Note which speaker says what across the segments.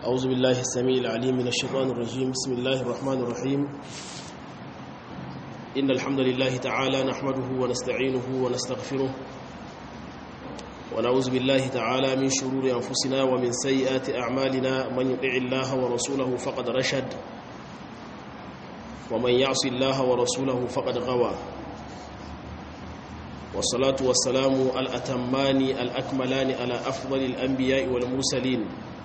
Speaker 1: أعوذ بالله السميع العليم من الشيطان الرجيم بسم الله الرحمن الرحيم إن الحمد لله تعالى نحمده ونستعينه ونستغفره ونعوذ بالله تعالى من شرور أنفسنا ومن سيئات أعمالنا من يطع الله ورسوله فقد رشد ومن يعص الله ورسوله فقد غوى والصلاة والسلام الأتمان الأكملان على أفضل الأنبياء والمرسلين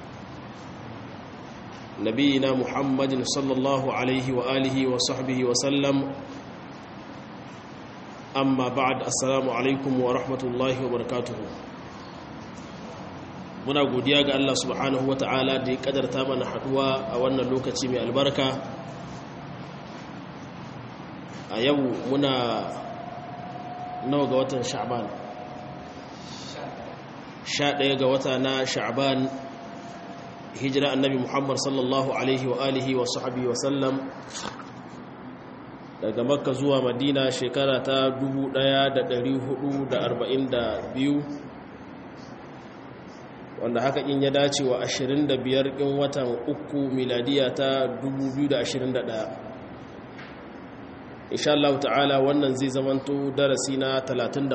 Speaker 1: نبينا محمد صلى الله عليه وآله وصحبه وسلم أما بعد السلام عليكم ورحمة الله وبركاته muna godiya ga Allah subhanahu wa ta'ala da ya kadarta mana haduwa a wannan lokaci mai albarka a yau muna nawa ga watan sha'ban sha ɗaya ga wata na sha'ban hijira annabi muhammad sallallahu alaihi wa alihi wa sahabi wa sallam daga makka zuwa madina shekara ta 1442 wanda haka in ya dace wa 25 ɗin watan uku miladiya ta 2021 insha Allah ta'ala wannan zai zamanto darasi na 37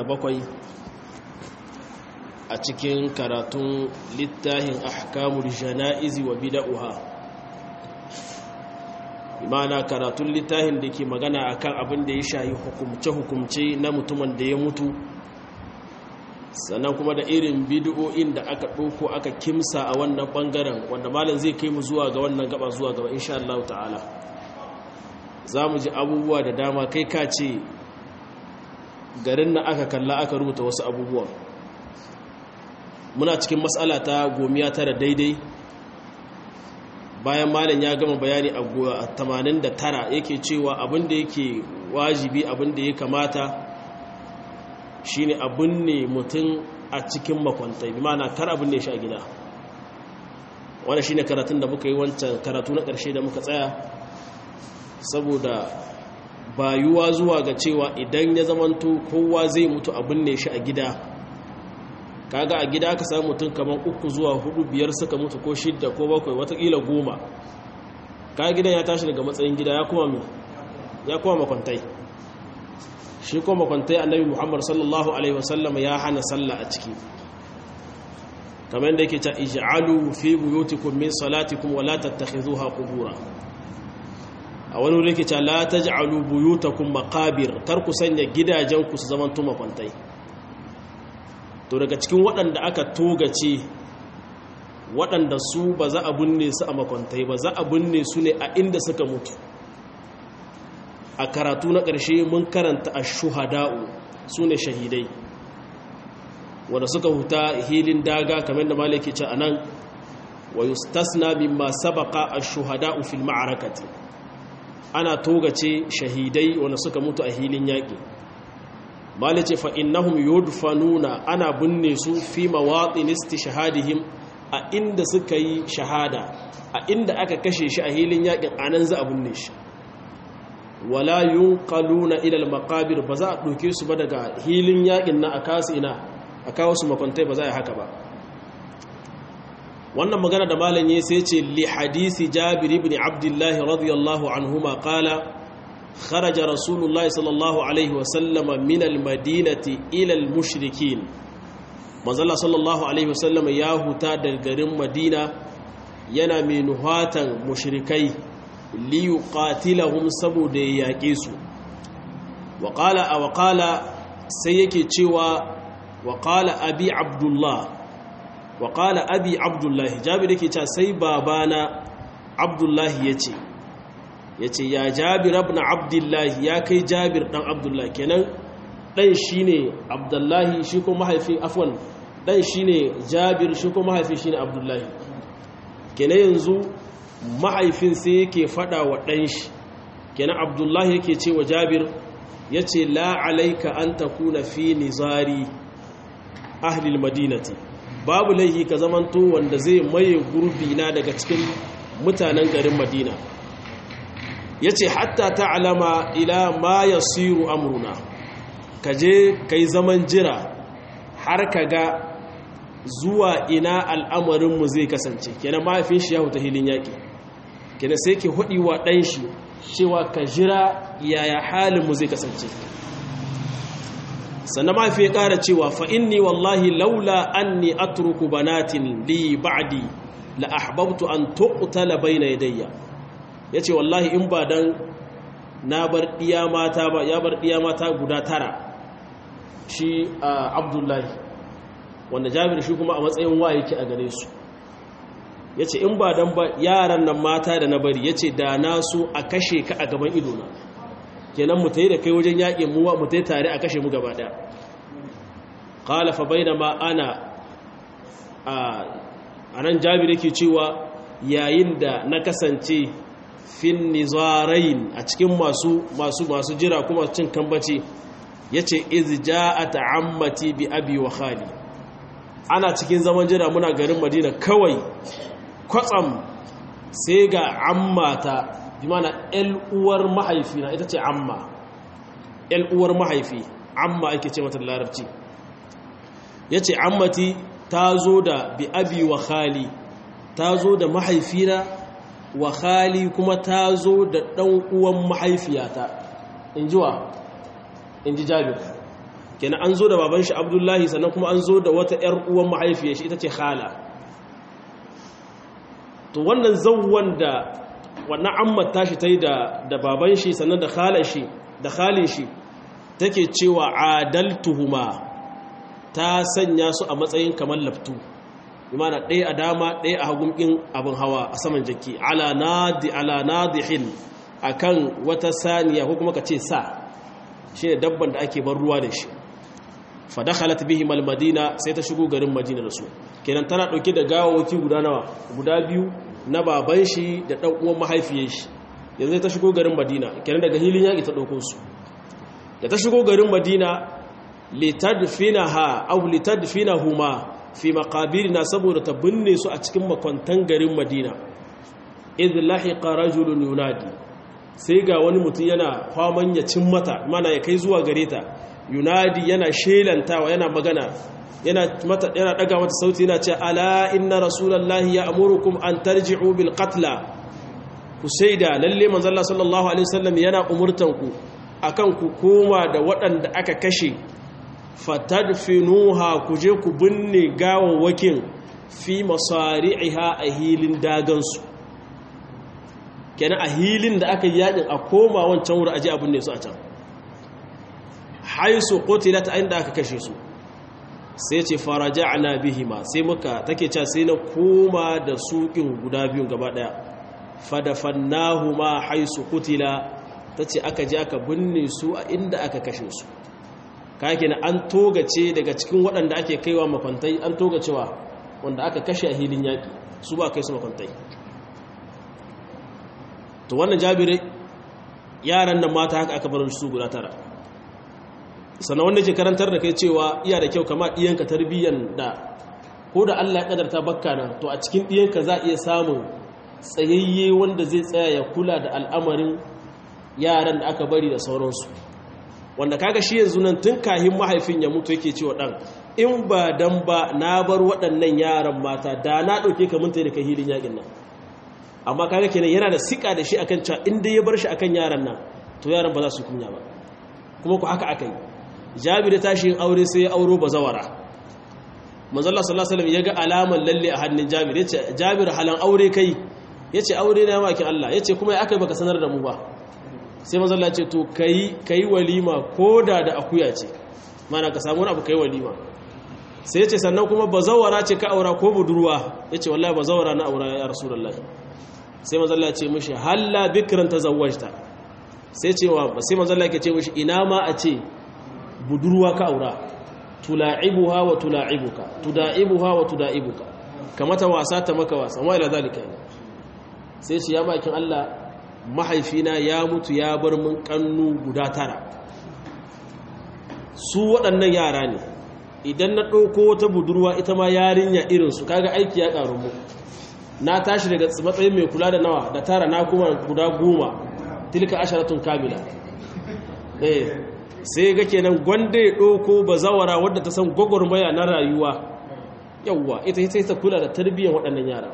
Speaker 1: a cikin karatun littafin ahkamul jana'izi wa bid'uha imana karatun littafin da ke magana akan abin da ya shayi hukumce-hukumce na mutumin da ya mutu sannan kuma da irin bid'o'in da aka ɗauko aka kimsa a wannan ɓangaren wanda malam zai kai mu zuwa ga wannan gaba zuwa gaba insha Allah ta'ala za mu ji abubuwa da dama kai ka ce garin na aka kalla aka rubuta wasu abubuwan muna cikin matsala ta gomiya tara daidai bayan malam ya gama bayani a 89 yake cewa abinda yake wajibi abinda ya kamata shine abin ne mutum a cikin makwantai bi mana kar abin ne shi a gida wanda shine karatun da muka yi wancan karatu na ƙarshe da muka tsaya saboda bayuwa zuwa ga cewa idan ya zamanto kowa zai mutu abin ne shi a gida kaga a gida ka samu mutum kamar uku zuwa hudu biyar suka mutu ko shidda ko bakwai watakila goma kaga gidan ya tashi daga matsayin gida ya kuma mi ya kuma makwantai shi kuma makwantai annabi muhammad sallallahu alaihi wasallam ya hana sallah a ciki kamar da yake ta ij'alu fi buyutikum min salatikum wa la tattakhidhuha qubura a wani wuri yake ta la taj'alu buyutakum maqabir kar ku sanya gidajenku su zaman tuma kwantai to daga cikin waɗanda aka togace waɗanda su ba za a binne su a makwantai ba za a binne su ne a inda suka mutu a karatu na ƙarshe mun karanta a shuhada'u su ne shahidai wanda suka huta hilin daga kamar da malaki ce a nan wa yustasna mimma sabaqa ash-shuhada'u fil ma'arakati ana togace shahidai wanda suka mutu a hilin yaƙi malice fa innahum yudfanuna ana binne su fi mawatin istishhadihim a inda suka yi shahada a inda aka kashe shi a hilin yakin anan za a binne shi wala yunqaluna ila al-maqabir ba za a doke su ba daga hilin yakin na akasu ina a kawo su makwantai ba za a haka ba wannan magana da malam yayi sai ce li hadisi jabir ibn abdullah radiyallahu anhuma qala خرج رسول الله صلى الله عليه وسلم من المدينة إلى المشركين manzala sallallahu alaihi wasallam ya huta da garin madina yana mai nuhatan mushrikai li yuqatilahum saboda ya yaƙe su wa qala aw qala sai yake cewa wa qala abi abdullah wa qala abi abdullah jabir yake cewa sai babana abdullah yace ya ce ya jabir abin abdullahi ya kai jabir ɗan abdullahi kenan ɗan shi ne abdullahi shi ko mahaifi afon ɗan shi ne jabir shi ko mahaifi shi ne abdullahi kenan yanzu mahaifin sai yake faɗa wa ɗan shi kenan abdullahi yake ce wa jabir ya ce la'alaika an ta kuna fi nizari ahlil madinati babu laihi ka zamanto wanda zai maye gurbi na daga cikin mutanen garin madina ya ce hatta ta alama ila ma ya siru amuruna ka je ka yi zaman jira har ka ga zuwa ina al'amarinmu zai kasance kenan mahaifin shi ya huta hilin yaƙi kenan sai ke hudi wa ɗan shi cewa ka jira yaya halinmu zai kasance sannan mahaifi ya ƙara cewa fa'inni wallahi laula an ni atruku banatin li ba'di la ahbabtu an tuqtala bayna yadayya yace wallahi in ba dan na bar diya mata ba ya bar diya mata guda tara shi abdullahi wanda jabir shi kuma a matsayin wa yake a gare su yace in ba dan ba yaran nan mata da na bari yace da na so a kashe ka a gaban idona kenan mu tayi da kai wajen yaƙi mu mu tayi tare a kashe mu gaba daya qala fa bainama ana a nan jabir yake cewa yayin da na kasance fin nizarain a cikin masu masu masu jira kuma cin kambaci yace iz ja'at ammati bi abi wa khali ana cikin zaman jira muna garin madina kawai kwatsam sai ga ammata bi mana el uwar mahaifina ita ce amma el uwar mahaifi amma ake ce mata larabci yace ammati ta zo da bi abi wa khali ta zo da mahaifina wa khali kuma ta zo da ɗan uwan mahaifiyata in ji wa in ji jabir kenan an zo da baban shi abdullahi sannan kuma an zo da wata ‘yar uwan mahaifiyar shi ita ce khala to wannan zauwan da wannan ammar tashi ta yi da baban shi sannan da khalar shi da khalin shi take cewa adaltuhuma ta sanya su a matsayin kamar laftu imana ɗaya a dama ɗaya a hagun ɗin abin hawa a saman jaki ala nadi ala nadihin akan wata saniya ko kuma ka ce sa shine dabban da ake bar ruwa da shi fa dakhalat bihim almadina sai ta shigo garin madina da su kenan tana dauke da gawawaki guda nawa guda biyu na baban shi da dan uwan mahaifiyar shi yanzu ta shigo garin madina kenan daga hilin yaki ta dauko su da ta shigo garin madina litadfinaha aw litadfinahuma fi maqabirina saboda ta binne su a cikin makwantan garin madina idh lahiqa rajulun yunadi sai ga wani mutum yana kwaman ya cin mata mana ya kai zuwa gare ta yunadi yana shelantawa yana magana yana mata yana daga mata sauti yana ce ala inna rasulullahi ya amurukum an tarji'u bil qatla ku shaida lalle manzo Allah sallallahu alaihi wasallam yana umurtan ku akan ku koma da waɗanda aka kashe fatadfinuha ku je ku binne gawawwakin fi masari'iha a hilin dagansu kenan a hilin da aka yi yakin a koma wancan wuri aje abin ne su a can haisu qutilat inda aka kashe su sai ce faraja'na bihima sai muka take cewa sai na koma da sukin guda biyun gaba daya fadafannahuma haisu qutila tace aka je aka binne su a inda aka kashe su kake na an togace daga cikin waɗanda ake kaiwa makwantai an togacewa wanda aka kashe a hilin yaƙi su ba kai su makwantai to wannan jabirai yaran nan mata haka aka bar su guda tara sannan wanda ke karantar da kai cewa iya da kyau kama ɗiyanka tarbiyyan da ko da Allah ya kadarta bakka nan to a cikin ɗiyanka za a iya samun tsayayye wanda zai tsaya ya kula da al'amarin yaran da aka bari da sauransu wanda kaga shi yanzu nan tun kahin mahaifin ya mutu yake cewa ɗan in ba dan ba na bar waɗannan yaran mata da na ɗauke ka minta da kai hilin yaƙin nan amma kaga kenan yana da sika da shi akan cewa in dai ya bar shi akan yaran nan to yaran ba za su kunya ba kuma ku haka aka yi jabir ya tashi aure sai ya auro bazawara manzo Allah sallallahu alaihi wasallam ya ga alaman lalle a hannun jabir yace jabir halan aure kai yace aure na maki Allah yace kuma ya akai baka sanar da mu ba sai manzo Allah ya ce to kai kai walima koda da akuya ce mana ka samu wani abu kai walima sai yace sannan kuma bazawara ce ka aura ko budurwa yace wallahi bazawara na aura ya rasulullahi sai manzo Allah ya ce mishi halla bikran tazawwajta sai cewa sai manzo Allah ya ce mishi ina ma a ce budurwa ka aura tula'ibuha wa tula'ibuka tuda'ibuha wa tuda'ibuka kamata wasa ta maka wasa wa ila zalika sai ce ya bakin Allah mahaifina ya mutu ya bar mun kannu guda tara su waɗannan yara ne idan na ɗauko wata budurwa ita ma yarinya irinsu kaga aiki ya ƙaru mu na tashi daga matsayin mai kula da nawa da tara na kuma guda goma tilka asharatun kamila eh sai ga kenan gwanda ya ɗauko ba zawara wadda ta san gwagwarmaya na rayuwa yawwa ita ita ta kula da tarbiyyar waɗannan yara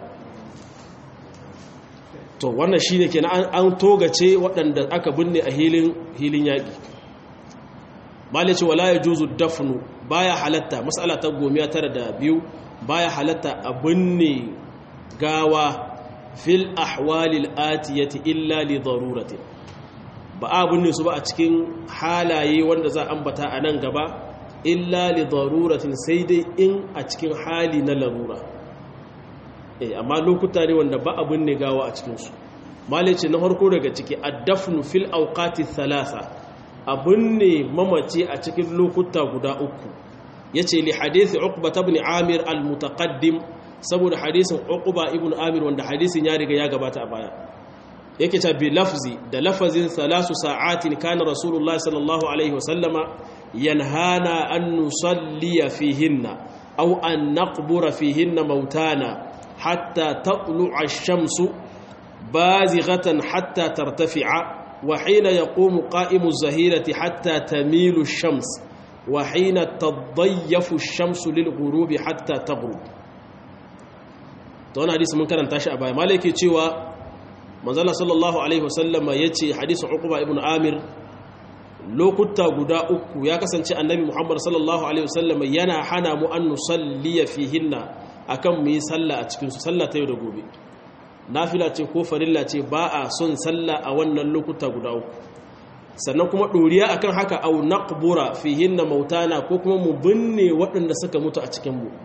Speaker 1: to wannan shine kenan an togace waɗanda aka binne a hilin hilin yaƙi malai ce wala yajuzu dafnu baya halatta mas'ala ta gomiya tara da biyu baya halatta a binne gawa fil ahwalil atiyati illa li daruratin ba a binne su ba a cikin halaye wanda za ambata a nan gaba illa li daruratin sai dai in a cikin hali na larura eh amma lokuta ne wanda ba a binne gawa a cikin su malice na farko daga ciki addafnu fil awqati thalatha a binne mamaci a cikin lokuta guda uku yace li hadisi uqba ibn amir al mutaqaddim saboda hadisin uqba ibn amir wanda hadisin ya riga ya gabata a baya yake ta bi lafzi da lafazin salasu sa'atin kana rasulullahi sallallahu alaihi wasallama yanhana an nusalliya fihinna aw an naqbura fihinna mautana hatta tatlu'a ash-shamsu bazighatan hatta tartafi'a wa hina yaqumu qa'imu az-zahirati hatta tamilu ash-shams wa hina tadayyafu ash-shamsu lil-ghurubi hatta taghrub to wannan hadisi mun karanta shi a baya malaki cewa manzala sallallahu alaihi wasallama yace hadisin uqba ibn amir lokuta guda uku ya kasance annabi muhammad sallallahu alaihi wasallama yana hana mu an nusalliya fihinna akan mu yi sallah a cikin su sallah ta yau da gobe nafila ce ko farilla ce ba a son sallah a wannan lokuta guda uku sannan kuma doriya akan haka au naqbura fihinna mautana ko kuma mu binne waɗanda suka mutu a cikin mu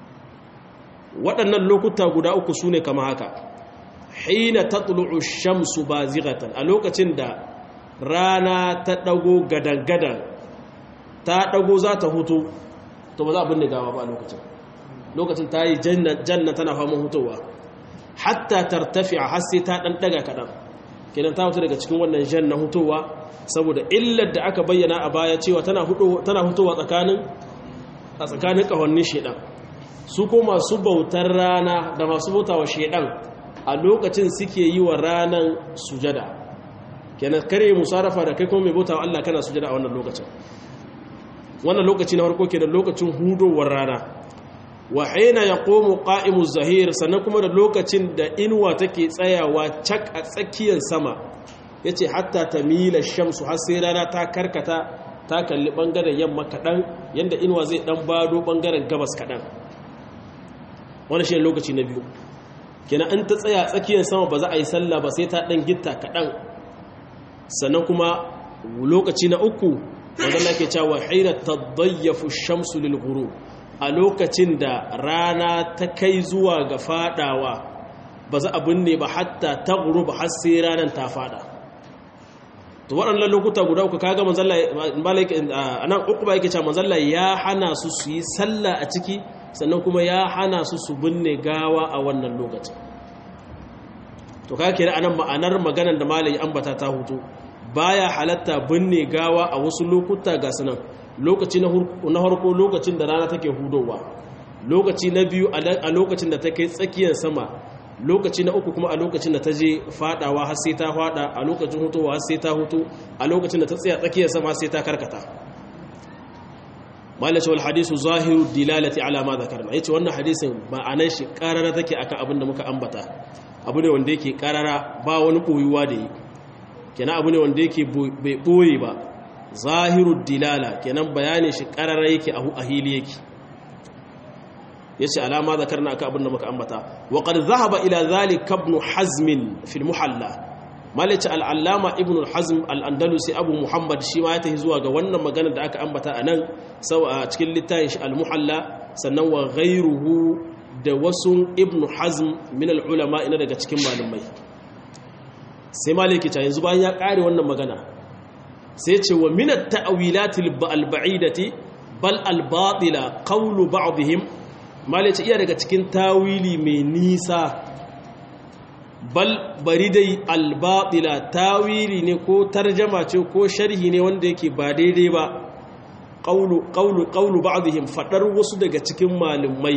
Speaker 1: waɗannan lokuta guda uku sune kama haka hina tatlu'u shamsu bazighatan a lokacin da rana ta dago gadan-gadan ta dago za ta hutu to ba za a binne gawa ba a lokacin lokacin ta yi janna tana faman hutowa hatta tartafi a hasse ta dan daga kadan kenan ta hutu daga cikin wannan janna hutowa saboda illar da aka bayyana a baya cewa tana hutowa tsakanin a tsakanin kahonnin shedan su ko masu bautar rana da masu bautawa shedan a lokacin suke yi wa ranan sujada kenan kare musarafa da kai kuma mai bautawa Allah kana sujada a wannan lokacin wannan lokaci na farko kenan lokacin hudowar rana wa hina yaqumu qa'imu zahir sannan kuma da lokacin da inuwa take tsayawa cak a tsakiyar sama yace hatta tamila shamsu har sai rana ta karkata ta kalli bangaren yamma kadan yanda inuwa zai dan bado bangaren gabas kadan wannan shi lokaci na biyu kenan in ta tsaya tsakiyar sama ba za a yi sallah ba sai ta dan gitta kadan sannan kuma lokaci na uku wanda nake cewa hina tadayyafu shamsu lil ghurub a lokacin da rana ta kai zuwa ga fadawa ba za a binne ba hatta ta ghurub har sai ranar ta fada to waɗannan lokuta guda uku kaga manzalla malaka anan uku ba yake cewa manzalla ya hana su su yi sallah a ciki sannan kuma ya hana su su binne gawa a wannan lokacin to kaga kenan anan ma'anar maganar da malai ambata ta hutu baya halatta binne gawa a wasu lokuta ga sunan lokaci na harko lokacin da rana take hudowa lokaci na biyu a lokacin da ta kai tsakiyar sama lokaci na uku kuma a lokacin da ta je fadawa har sai ta fada a lokacin hutowa har sai ta hutu a lokacin da ta tsaya tsakiyar sama sai ta karkata malaci wal hadisu zahiru dilalati ala ma zakarna yace wannan hadisin ma'anar shi karara take akan abin da muka ambata abu ne wanda yake karara ba wani koyuwa da yi kenan abu ne wanda yake bai boye ba zahiru dilala kenan bayanin shi karara yake a hili yake yace alama zakarna akan abin da muka ambata wa qad dhahaba ila zalika ibn hazm fi al-muhalla malaci al-allama ibn hazm al-andalusi abu muhammad shi ma ya tafi zuwa ga wannan magana da aka ambata anan sau a cikin littafin shi al-muhalla sannan wa ghayruhu da wasu ibn hazm min al-ulama ina daga cikin malamai sai maliki ta yanzu bayan ya kare wannan magana sai ce wa min at-ta'wilat al-ba'idati bal al-batila qawlu ba'dihim malice iya daga cikin tawili mai nisa bal bari dai albatila tawili ne ko tarjama ce ko sharhi ne wanda yake ba daidai ba qawlu qawlu qawlu ba'dihim fadar wasu daga cikin malumai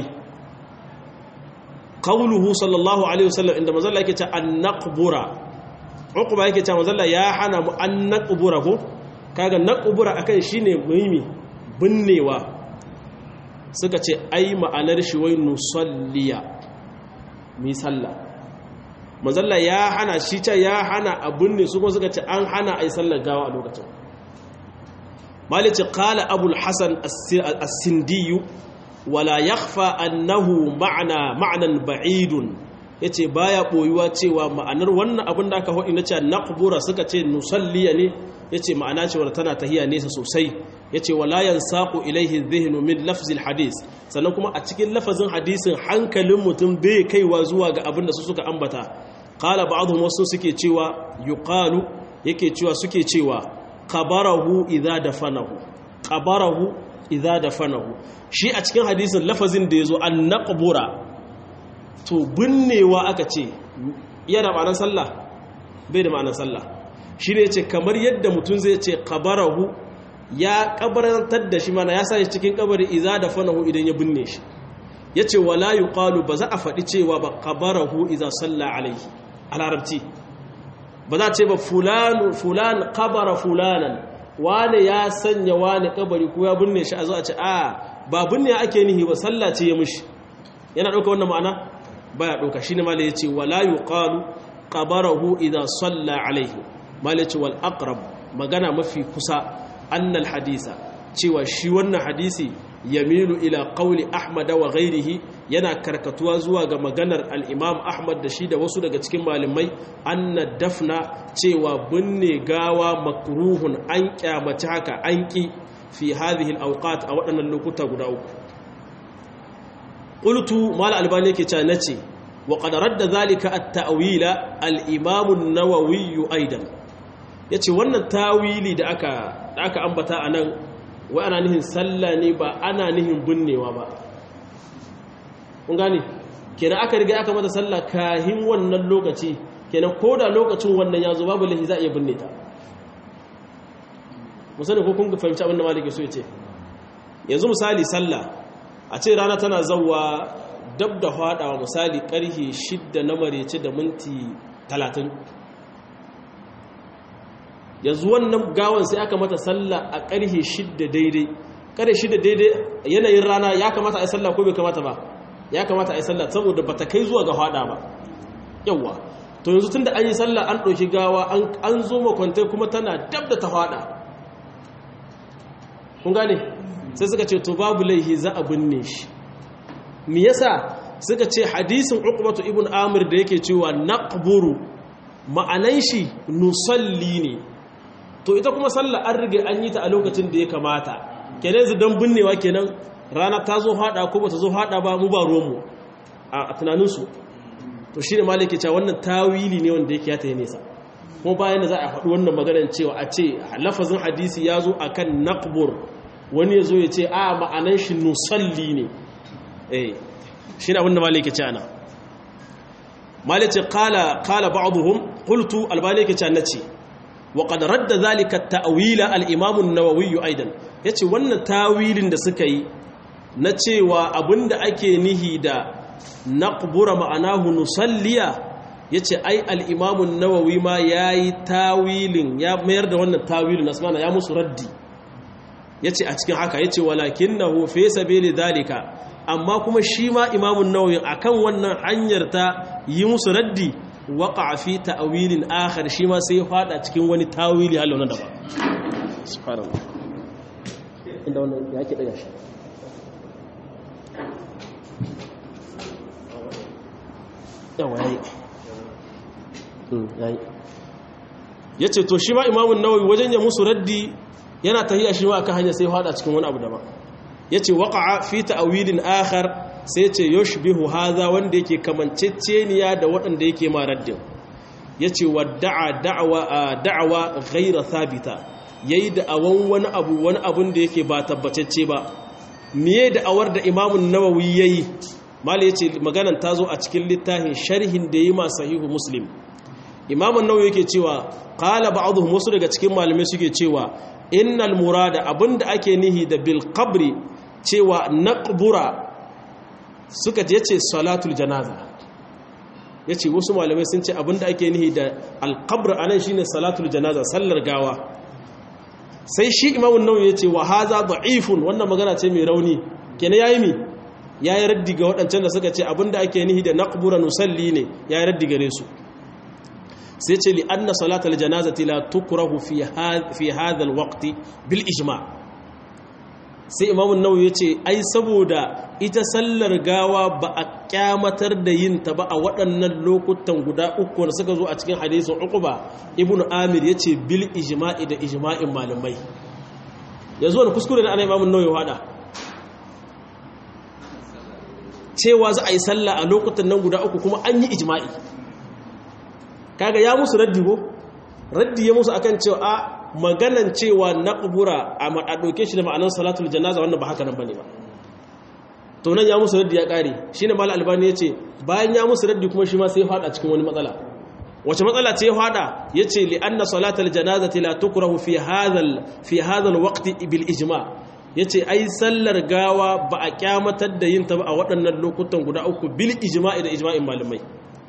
Speaker 1: qawluhu sallallahu alaihi wasallam inda manzo Allah yake cewa an naqbura uquba yake cewa manzo Allah ya hana mu an naqbura ko kaga naqbura akan shine muhimmi binnewa suka ce ai ma'anar shi wai nusalliya mi sallah manzalla ya hana shi ce ya hana abun ne su kuma suka ce an hana ai sallar gawa a lokacin malice qala abul hasan as-sindiyu wala yakhfa annahu ma'na ma'nan ba'idun yace baya boyuwa cewa ma'anar wannan abin da aka hodi na cewa naqbura suka ce nusalliya ne yace ma'ana cewa tana tahiya nesa sosai yace wala yansaqu ilaihi dhihnu min lafzil hadis sannan kuma a cikin lafazin hadisin hankalin mutum bai kaiwa zuwa ga abin da su suka ambata qala ba'dhum wasu suke cewa yuqalu yake cewa suke cewa qabarahu idza dafanahu qabarahu idza dafanahu shi a cikin hadisin lafazin da yazo an naqbura to binnewa aka ce yana ma'anar sallah bai da ma'anar sallah shi ne ce kamar yadda mutum zai ce qabarahu ya kabarantar da shi mana ya sa shi cikin kabari idza dafanahu idan ya binne shi yace wala yuqalu ba za a faɗi cewa ba qabarahu idza salla alaihi a larabci ba za a ce ba fulan fulan qabara fulanan wane ya sanya wane kabari ko ya binne shi a zo a ce a ba binne ake nihi ba sallah ce ya mushi yana ɗauka wannan ma'ana baya ɗauka shine ma ya ce wala yuqalu qabarahu idza salla alaihi ma ya ce wal aqrab magana mafi kusa annal hadisa cewa shi wannan hadisi yamilu ila qawli ahmad wa ghairihi yana karkatuwa zuwa ga maganar al-imam ahmad da shi da wasu daga cikin malamai anna dafna cewa binne gawa makruhun an kyamaci haka an ki fi hadhihi al-awqat a waɗannan lokuta guda uku qultu mal albani yake cewa nace wa qad radda zalika at-ta'wila al-imam an-nawawi aidan yace wannan tawili da aka da aka ambata anan wai ana nihin sallah ne ba ana nihin binnewa ba kun gane kenan aka riga aka mata sallah kahin wannan lokaci kenan ko da lokacin wannan ya zo babu lahi za a iya binne ta musani ko kun fahimci abin da maliki so ya ce yanzu misali sallah a ce rana tana zauwa dab da hadawa misali karhe shidda na marece da minti talatin yanzu wannan gawan sai aka mata sallah a karhe shidda daidai karhe shidda daidai yanayin rana ya kamata a yi sallah ko bai kamata ba ya kamata a yi sallah saboda ba ta kai zuwa ga hada ba yawwa to yanzu tun da an yi sallah an ɗauki gawa an zo makwantai kuma tana dab da ta hada kun gane sai suka ce to babu laihi za a binne shi me yasa suka ce hadisin uqbatu ibn amir da yake cewa naqburu ma'anan shi nusalli ne to ita kuma sallah an rige an yi ta a lokacin da ya kamata kenan yanzu dan binnewa kenan rana ta zo hada ko bata zo hada ba mu ba ruwanmu a tunanin su to shine malaki cewa wannan tawili ne wanda yake ya ta nesa kuma bayan da za a faɗi wannan maganar cewa a ce lafazin hadisi ya zo akan naqbur wani ya zo ya ce a ma'anan shi nusalli ne eh shi ne abinda malai ke ce ana malai ce kala ba'aduhum qultu albani ke ce nace wa qad radda zalika ta'wila al-imam an-nawawi aidan yace wannan tawilin da suka yi na cewa abinda ake nihi da naqbura ma'anahu nusalliya yace ai al-imam an-nawawi ma yayi tawilin ya mayar da wannan tawilin asmana ya musu raddi ya ce a cikin haka ya ce walakin na hufe sabili dalika amma kuma shi ma imamun nauyin a kan wannan hanyar ta yi musu raddi waka a fi ta'awilin akhar shi ma sai fada cikin wani tawili halin na daban inda wannan ya ke daga shi yawa ya yi ya ce to shi ma imamun nauyi wajen ya musu raddi yana tahiya shi ma aka hanya sai fada cikin wani abu daban yace waqa'a fi ta'wilin akhar sai yace yushbihu hadha wanda yake kamanceceniya da waɗanda yake ma raddin yace wadda'a da'wa da'wa ghayra thabita yayi da awan wani abu wani abun da yake ba tabbatacce ba miye da awar da Imam an-Nawawi yayi mali yace maganan tazo a cikin littafin sharhin da yayi ma sahihu Muslim Imam an-Nawawi yake cewa qala ba'dhum wasu daga cikin malamai suke cewa innal murada abinda ake nihi da bil qabri cewa naqbura suka je ce salatul janaza yace wasu malamai sun ce abinda ake nihi da al qabr anan shine salatul janaza sallar gawa sai shi imamu nawawi yace wa hadha da'ifun wannan magana ce mai rauni kenan yayi mi yayi raddi ga waɗancan da suka ce abinda ake nihi da naqbura nusalli ne yayi raddi gare su sai ce li anna salatal janazati la tukrahu fi fi hadha alwaqti bil ijma' sai imamu nawawi yace ai saboda ita sallar gawa ba a kyamatar da yin ta ba a waɗannan lokutan guda uku da suka zo a cikin hadisin uquba ibnu amir yace bil ijma'i da ijma'in malamai yanzu wani kuskure da ana imamu nawawi hada cewa za a yi sallah a lokutan nan guda uku kuma an yi ijma'i kaga ya musu raddi ko raddi ya musu akan cewa a maganan cewa na ƙubura a ɗauke shi da ma'anar salatul janaza wannan ba haka nan ba ne ba to nan ya musu raddi ya ƙare shi ne mala albani ya ce bayan ya musu raddi kuma shi ma sai ya faɗa cikin wani matsala wace matsala ce ya faɗa ya ce li'anna salatul janaza la tukrahu fi hadhal fi hadhal waqti bil ijma ya ce ai sallar gawa ba a kyamatar da yin ta ba a waɗannan lokutan guda uku bil ijma'i da ijma'in malamai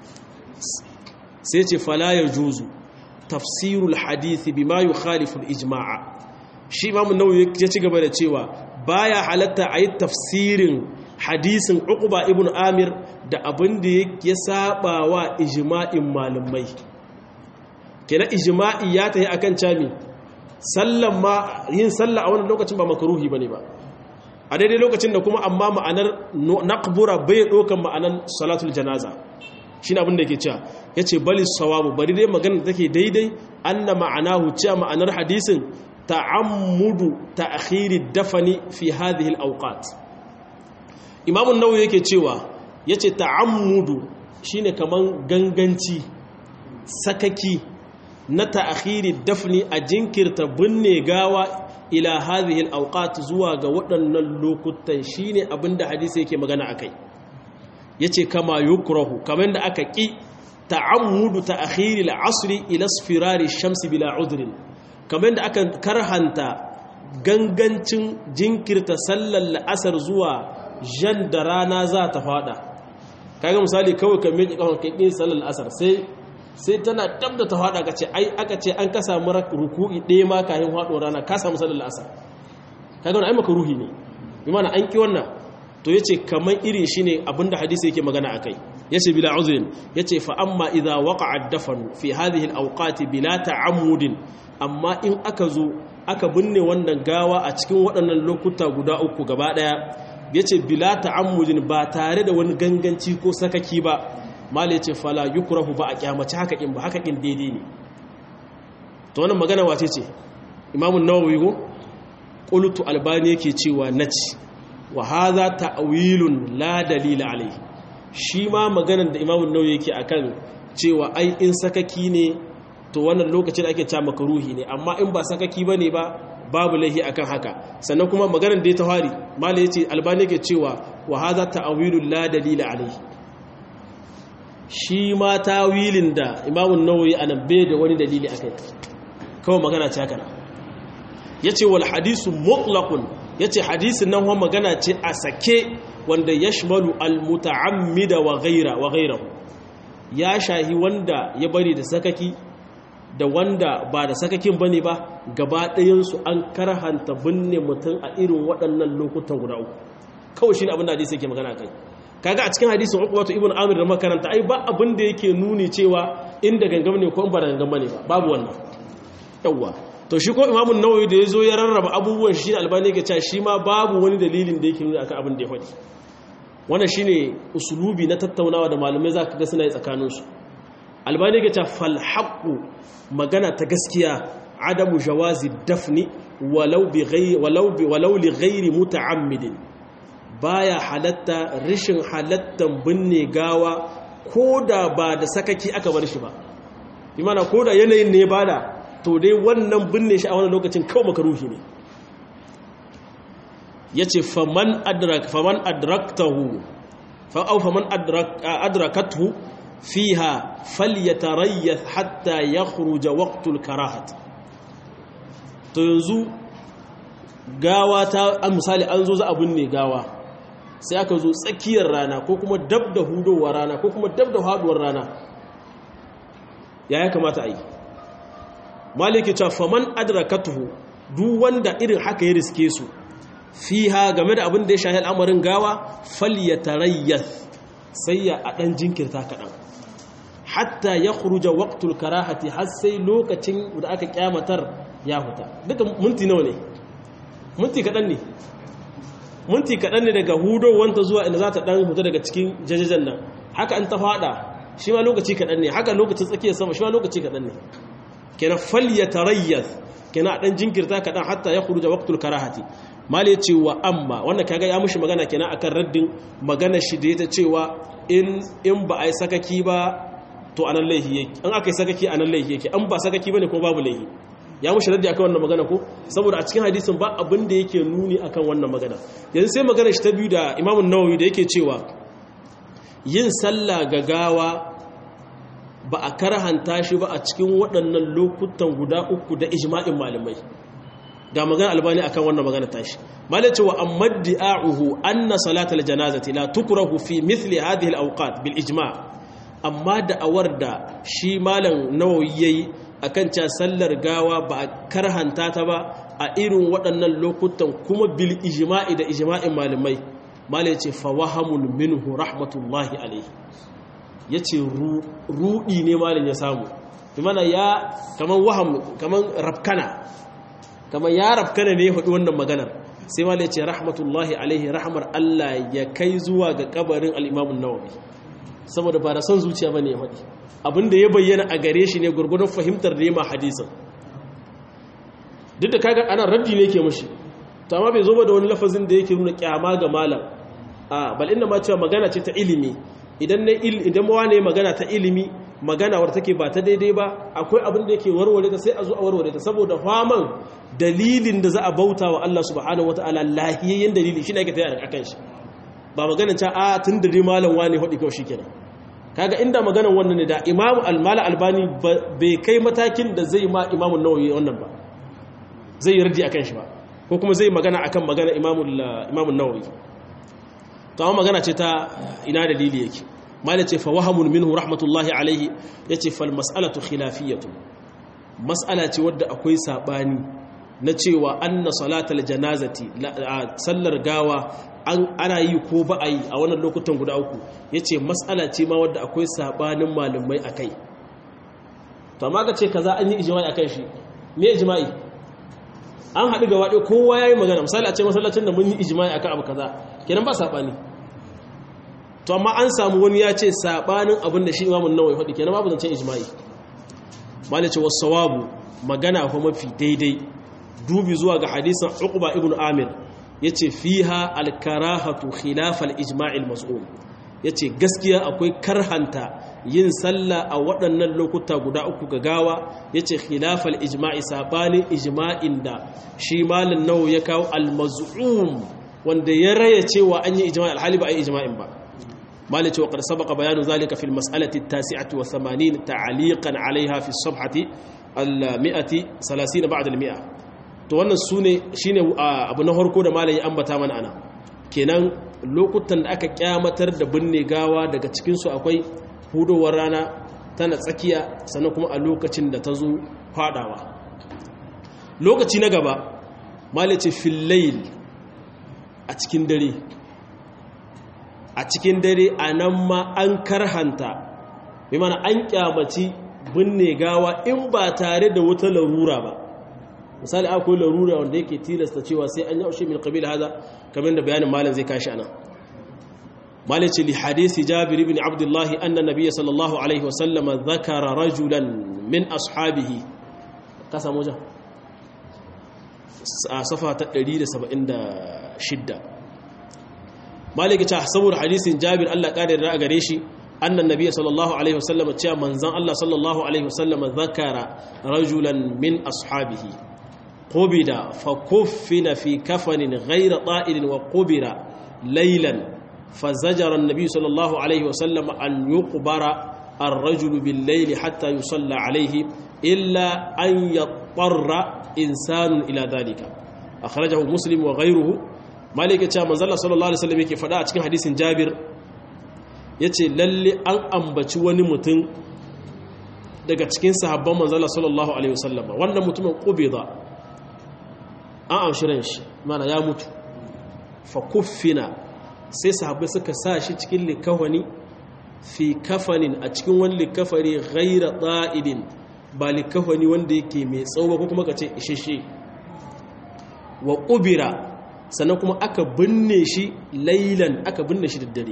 Speaker 1: sai ce fala ya juzu tafsirul hadithi bima yukhalifu al-ijma'a shi imamu nawawi ya ci gaba da cewa baya halatta ayi tafsirin hadisin uqba ibn amir da abin da ya saba wa ijma'in malamai kenan ijma'i ya tayi akan cami sallan ma yin sallah a wannan lokacin ba makruhi bane ba a daidai lokacin da kuma amma ma'anar naqbura bai dokan ma'anar salatul janaza shi ne abinda ke cewa ya ce bali sawabu bari dai magana take daidai anna ma'anahu cewa ma'anar hadisin ta'ammudu ta'khiri dafani fi hadhihi al-awqat Imam an-Nawawi yake cewa yace ta'ammudu shine kaman ganganci sakaki na ta'khiri dafni a jinkirta binne gawa ila hadhihi al-awqat zuwa ga waɗannan lokutan shine abinda hadisi yake magana akai ya ce kama yukrahu kamar da aka ƙi ta'ammudu ta akhiri al'asri ila sfirari shamsi bila udrin kamar da aka karhanta gangancin jinkirta sallar la'asar zuwa jan da rana za ta fada kaga misali kawai ka miƙe kawai ka ƙin sallar la'asar sai sai tana dab da ta fada ka ce ai aka ce an ka samu ruku'i ɗaya ma kayan faɗuwar rana ka samu sallar la'asar kaga wani ai maka ruhi ne bi mana an ƙi wannan to yace kaman irin shine abinda hadisi yake magana akai yace bila uzrin yace fa amma idza waqa'a ad-dafn fi hadhihi al-awqati bila ta'ammudin amma in aka zo aka binne wannan gawa a cikin waɗannan lokuta guda uku gaba daya yace bila ta'ammudin ba tare da wani ganganci ko sakaki ba mal yace fala yukrahu ba a kyamaci haka in ba haka in daidai ne to wannan magana wace ce imamu nawawi ko qultu albani yake cewa naci wa haza ta'wilun la dalila alai shi ma maganar da imamu nawawi yake akan cewa ai in sakaki ne to wannan lokacin ake cewa makruhi ne amma in ba sakaki bane ba babu laihi akan haka sannan kuma maganar da ya tawari malai yace albani yake cewa wa haza ta'wilun la dalila alai shi ma tawilin da imamu nawawi anan bai da wani dalili akai kawai magana ce haka yace wal hadisu mutlaqun ya ce hadisin nan wani magana ce a sake wanda ya shimalu almuta'ammida wa gaira wa gairahu ya shahi wanda ya bari da sakaki da wanda ba da sakakin bane ba gaba ɗayansu an karhanta binne mutum a irin waɗannan lokutan guda uku kawai shi ne abin da hadisi yake magana kai kaga a cikin hadisin uku wato ibn amir da makaranta ai ba abin da yake nuni cewa inda gangam ne ko in ba da gangam bane ba babu wannan yawwa to shi ko imamun nawawi da ya zo ya rarraba abubuwan shi da albani ga cewa shi ma babu wani dalilin da yake nuna akan abin da ya faɗi wannan shine usulubi na tattaunawa da malamai za ka ga suna yi tsakaninsu albani ga cewa fal haqqu magana ta gaskiya adamu jawazi dafni walau bi ghairi walau bi walau li ghairi muta'ammidin baya halatta rishin halattan binne gawa koda ba da sakaki aka bar shi ba imana koda yanayin ne bada to dai wannan binne shi a wannan lokacin kawai makaruhi ne ya ce faman adraktahu fa'au faman adrakathu fiha falyatarayyah hatta ya khuruja waqtul karahat to yanzu gawa ta an misali an zo za a binne gawa sai aka zo tsakiyar rana ko kuma dab da hudowar rana ko kuma dab da haduwar rana ya ya kamata a yi maliki cewa faman adrakatuhu duk wanda irin haka ya riske su fiha game da abin da ya shahi al'amarin gawa falyatarayyas sai ya a dan jinkirta kaɗan hatta ya khuruja waqtul karahati har sai lokacin da aka kyamatar ya huta duka minti nawa ne minti kaɗan ne minti kaɗan ne daga hudo wanta zuwa inda za ta ɗan huta daga cikin jajajen nan haka an ta faɗa shi ma lokaci kaɗan ne haka lokacin tsakiyar sama shi ma lokaci kaɗan ne kenan falya tarayyaz kenan ɗan jinkirta kaɗan hatta ya khuruja waqtul karahati mali ce wa amma wannan kaga ya mushi magana kenan akan raddin magana shi da ya cewa in in ba a yi sakaki ba to anan laihi yake an aka yi sakaki anan laihi yake an ba sakaki bane ko babu laihi ya mushi raddi akan wannan magana ko saboda a cikin hadisin ba abin da yake nuni akan wannan magana yanzu sai magana shi ta biyu da Imam Nawawi da yake cewa yin sallah gagawa ba a karhanta shi ba a cikin waɗannan lokutan guda uku da ijma'in malamai ga magana albani akan wannan magana tashi malai cewa amma di'a'uhu anna salatal janazati la tukrahu fi mithli hadhihi al-awqat bil ijma' amma da'awar da shi malam nawawi yayi akan cewa sallar gawa ba a karhanta ta ba a irin waɗannan lokutan kuma bil ijma'i da ijma'in malamai malai ce fa wahamul minhu rahmatullahi alaihi yace rudi ne malam ya samu bi mana ya kaman waham kaman rabkana kamar ya rafkana ne ya faɗi wannan maganar sai ma ce rahmatullahi alaihi rahmar Allah ya kai zuwa ga kabarin al'imamun nawawi saboda ba da son zuciya ba ne ya faɗi abinda ya bayyana a gare shi ne gurgudun fahimtar nema hadisan duk da kaga ana raddi ne ke mashi to amma bai zo ba da wani lafazin da yake nuna kyama ga malam a bal inda ma cewa magana ce ta ilimi idan na idan ma ne magana ta ilimi magana war take ba ta daidai ba akwai abin da yake warware ta sai a zo a warware ta saboda faman dalilin da za a bauta wa Allah subhanahu wataala lahiyayyen dalili shine ake tayar akan shi ba magana ta a tun da dai malam wani hudi kawai shikenan kaga inda maganan wannan ne da imamu al-mala albani bai kai matakin da zai ma imamu nawawi wannan ba zai yardi akan shi ba ko kuma zai magana akan magana imamu imamu nawawi to amma magana ce ta ina dalili yake mala ce fa wahamun minhu rahmatullahi alaihi yace fal mas'alatu khilafiyatu mas'ala ce wadda akwai sabani na cewa anna salatal janazati sallar gawa an ana yi ko ba a yi a wannan lokutan guda uku yace mas'ala ce ma wadda akwai sabanin malamai akai to amma ka ce kaza an yi ijma'i akan shi me ijma'i an haɗu gaba ɗaya kowa yayi magana misali a ce masallacin da mun yi ijma'i akan abu kaza kenan ba sabani to amma an samu wani ya ce sabanin abin da shi imamun nawawi faɗi kenan babu zancen ijma'i malice wasawabu magana ko mafi daidai dubi zuwa ga hadisin uqba ibn amir yace fiha al-karahatu khilaf al-ijma'il mas'ul yace gaskiya akwai karhanta yin sallah a waɗannan lokuta guda uku ga gawa yace khilaf al-ijma'i sabanin ijma'in da shi malin nawawi ya kawo al-maz'um wanda ya raya cewa an yi ijma'i al-hali ba ai ijma'in ba مالك وقد سبق بيان ذلك في المسألة التاسعة والثمانين تعليقا عليها في الصفحة المئة ثلاثين بعد المئة to wannan su ne shi ne abu na harko da malayi ambata mana ana kenan lokutan da aka kyamatar da binne gawa daga cikinsu akwai hudowar rana tana tsakiya sannan kuma a lokacin da ta zo fadawa lokaci na gaba malaci fillail a cikin dare a cikin dare a nan ma an karhanta mai mana an kyamaci binne gawa in ba tare da wata larura ba misali akwai larura wanda yake tilasta cewa sai an yaushe min qabila hada kamar da bayanin malam zai kashi anan malai ce li hadisi jabir ibn abdullah anna nabiyya sallallahu alaihi wa sallama dhakara rajulan min ashabihi ka samu ja a safa ta 176 maliki ta saboda hadisin jabir Allah kare da gare shi annan nabiyyi sallallahu alaihi wasallam cewa manzon Allah sallallahu alaihi wasallam zakara rajulan min ashabihi qubida fa kuffina fi kafanin ghayra ta'ilin wa qubira laylan فزجر النبي صلى الله عليه وسلم أن يقبر الرجل بالليل حتى يصلى عليه إلا أن يضطر إنسان إلى ذلك أخرجه مسلم وغيره malik ya ce manzala sallallahu alaihi wasallam yake faɗa a cikin hadisin jabir ya ce lalle an ambaci wani mutum daga cikin sahabban manzala sallallahu alaihi wasallam wannan mutumin ƙubida an amshirin shi mana ya mutu fa kuffina sai sahabbai suka sa shi cikin likafani fi kafanin a cikin wani likafari ghaira ɗa'idin ba likafani wanda yake mai tsawo ko kuma ka ce isheshe wa ƙubira sannan kuma aka binne shi lailan aka binne shi da dare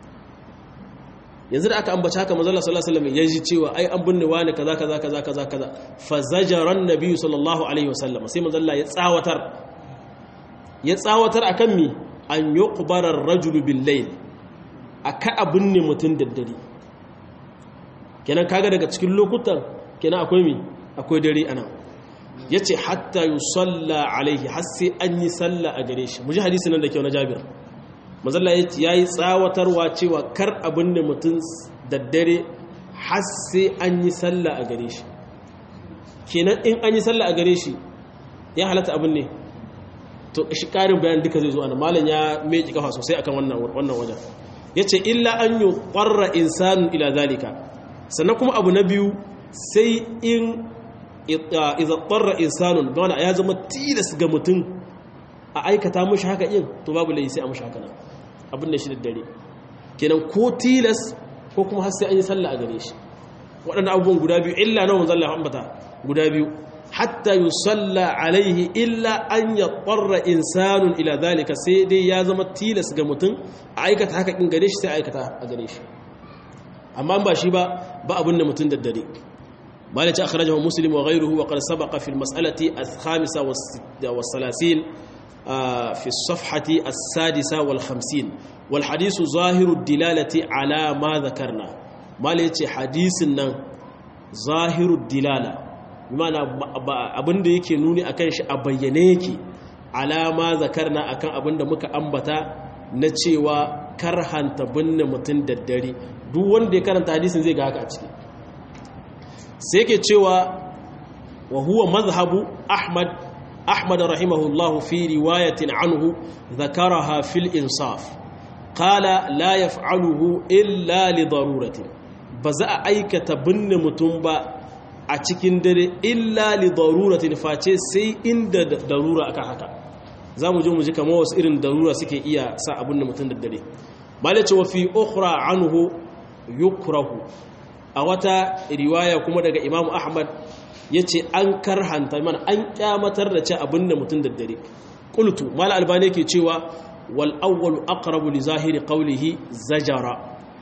Speaker 1: yanzu da aka ambaci haka manzo Allah sallallahu alaihi wasallam ya ji cewa ai an binne wani kaza kaza kaza kaza kaza fa zajaran nabiyyu sallallahu alaihi wasallam sai manzo Allah ya tsawatar ya tsawatar akan mi an yuqbara ar-rajulu bil-layl aka abinne mutun da dare kenan kaga daga cikin lokutan kenan akwai mi akwai dare anan yace hatta yusalla alaihi har sai an yi salla a gare shi muji hadisi nan da kyau na Jabir mazalla ya yi tsawatarwa cewa kar abin da mutum daddare har sai an yi sallah a gare shi kenan in an yi sallah a gare shi ya halatta abin ne to shi karin bayan duka zai zo ana malam ya meki kafa sosai akan wannan wajen ya ce illa an yi ƙwarra insanin ila zalika sannan kuma abu na biyu sai in iza ƙwarra insanin da ya zama tilas ga mutum a aikata mashi haka yin to babu lai sai a mashi haka nan abin da shi da dare kenan ko tilas ko kuma har sai an yi sallah a gare shi waɗanda abubuwan guda biyu illa na wanzan Allah ambata guda biyu hatta yi salla alaihi illa an ya ƙwarra insanun ila zalika sai dai ya zama tilas ga mutum a aikata haka in gare shi sai aikata a gare shi amma ba shi ba ba abin da mutum da dare مالك أخرجه مسلم وغيره وقد سبق في المسألة الخامسة والثلاثين في الصفحة السادسة والخمسين والحديث ظاهر الدلالة على ما ذكرنا مالك حديثنا ظاهر الدلالة بمعنى abin da yake nuni akan shi a bayyane yake alama zakarna akan abin da muka ambata na cewa karhanta binne mutum daddare duk wanda ya karanta hadisin zai ga haka a ciki sai yake cewa wa huwa mazhabu ahmad أحمد رحمه الله في رواية عنه ذكرها في الإنصاف قال لا يفعله إلا لضرورة بزا أيك تبن متنبا أتكين دري إلا لضرورة فاتي سي إند ضرورة أكا حكا زامو جو مجيكا موس إرن ضرورة سكي إيا سا أبن متن دري مالك وفي أخرى عنه يكره أوتا رواية كما دقى إمام أحمد ya ce an karhanta mana an kyamatar da ce abin da mutum daddare ƙultu mala albani ke cewa wal awwalu aqrabu li zahiri qawlihi zajara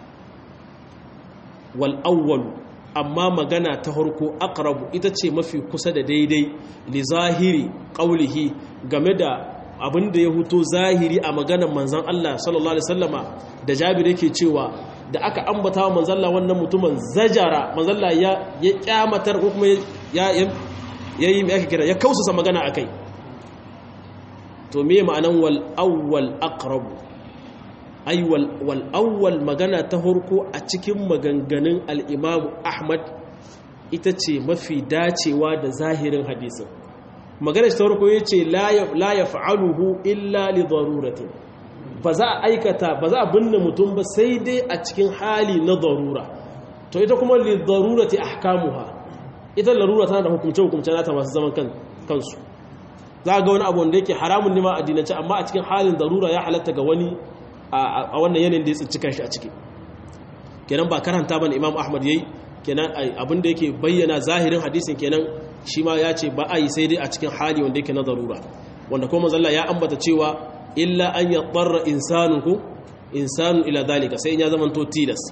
Speaker 1: wal awwalu amma magana ta harko aqrabu ita ce mafi kusa da daidai li zahiri qawlihi game da abin da ya huto zahiri a maganar manzon Allah sallallahu alaihi wasallama da Jabir yake cewa da aka ambata wa manzalla wannan mutumin zajara manzalla ya ya kyamatar ko kuma ya yayi me ake kira ya kausasa magana akai to me ma'anan wal awwal aqrab ay wal wal awwal magana ta horko a cikin maganganun al-Imam Ahmad ita ce mafi dacewa da zahirin hadisin magana ta horko yace la la yaf'aluhu illa li daruratin ba za a aikata ba za a binne mutum ba sai dai a cikin hali na darura to ita kuma li darurati ahkamuha ita larura tana da hukumce hukumce nata masu zaman kansu za ga wani abu wanda yake haramun ne ma addinance amma a cikin halin darura ya halatta ga wani a wannan yanayin da ya tsinci kanshi a ciki kenan ba karanta bane imam ahmad yayi kenan abin da yake bayyana zahirin hadisin kenan shi ma ya ce ba a yi sai dai a cikin hali wanda yake na darura wanda kuma manzo ya ambata cewa illa an yadarra insanuhu insanun ila zalika sai in ya zama to tilas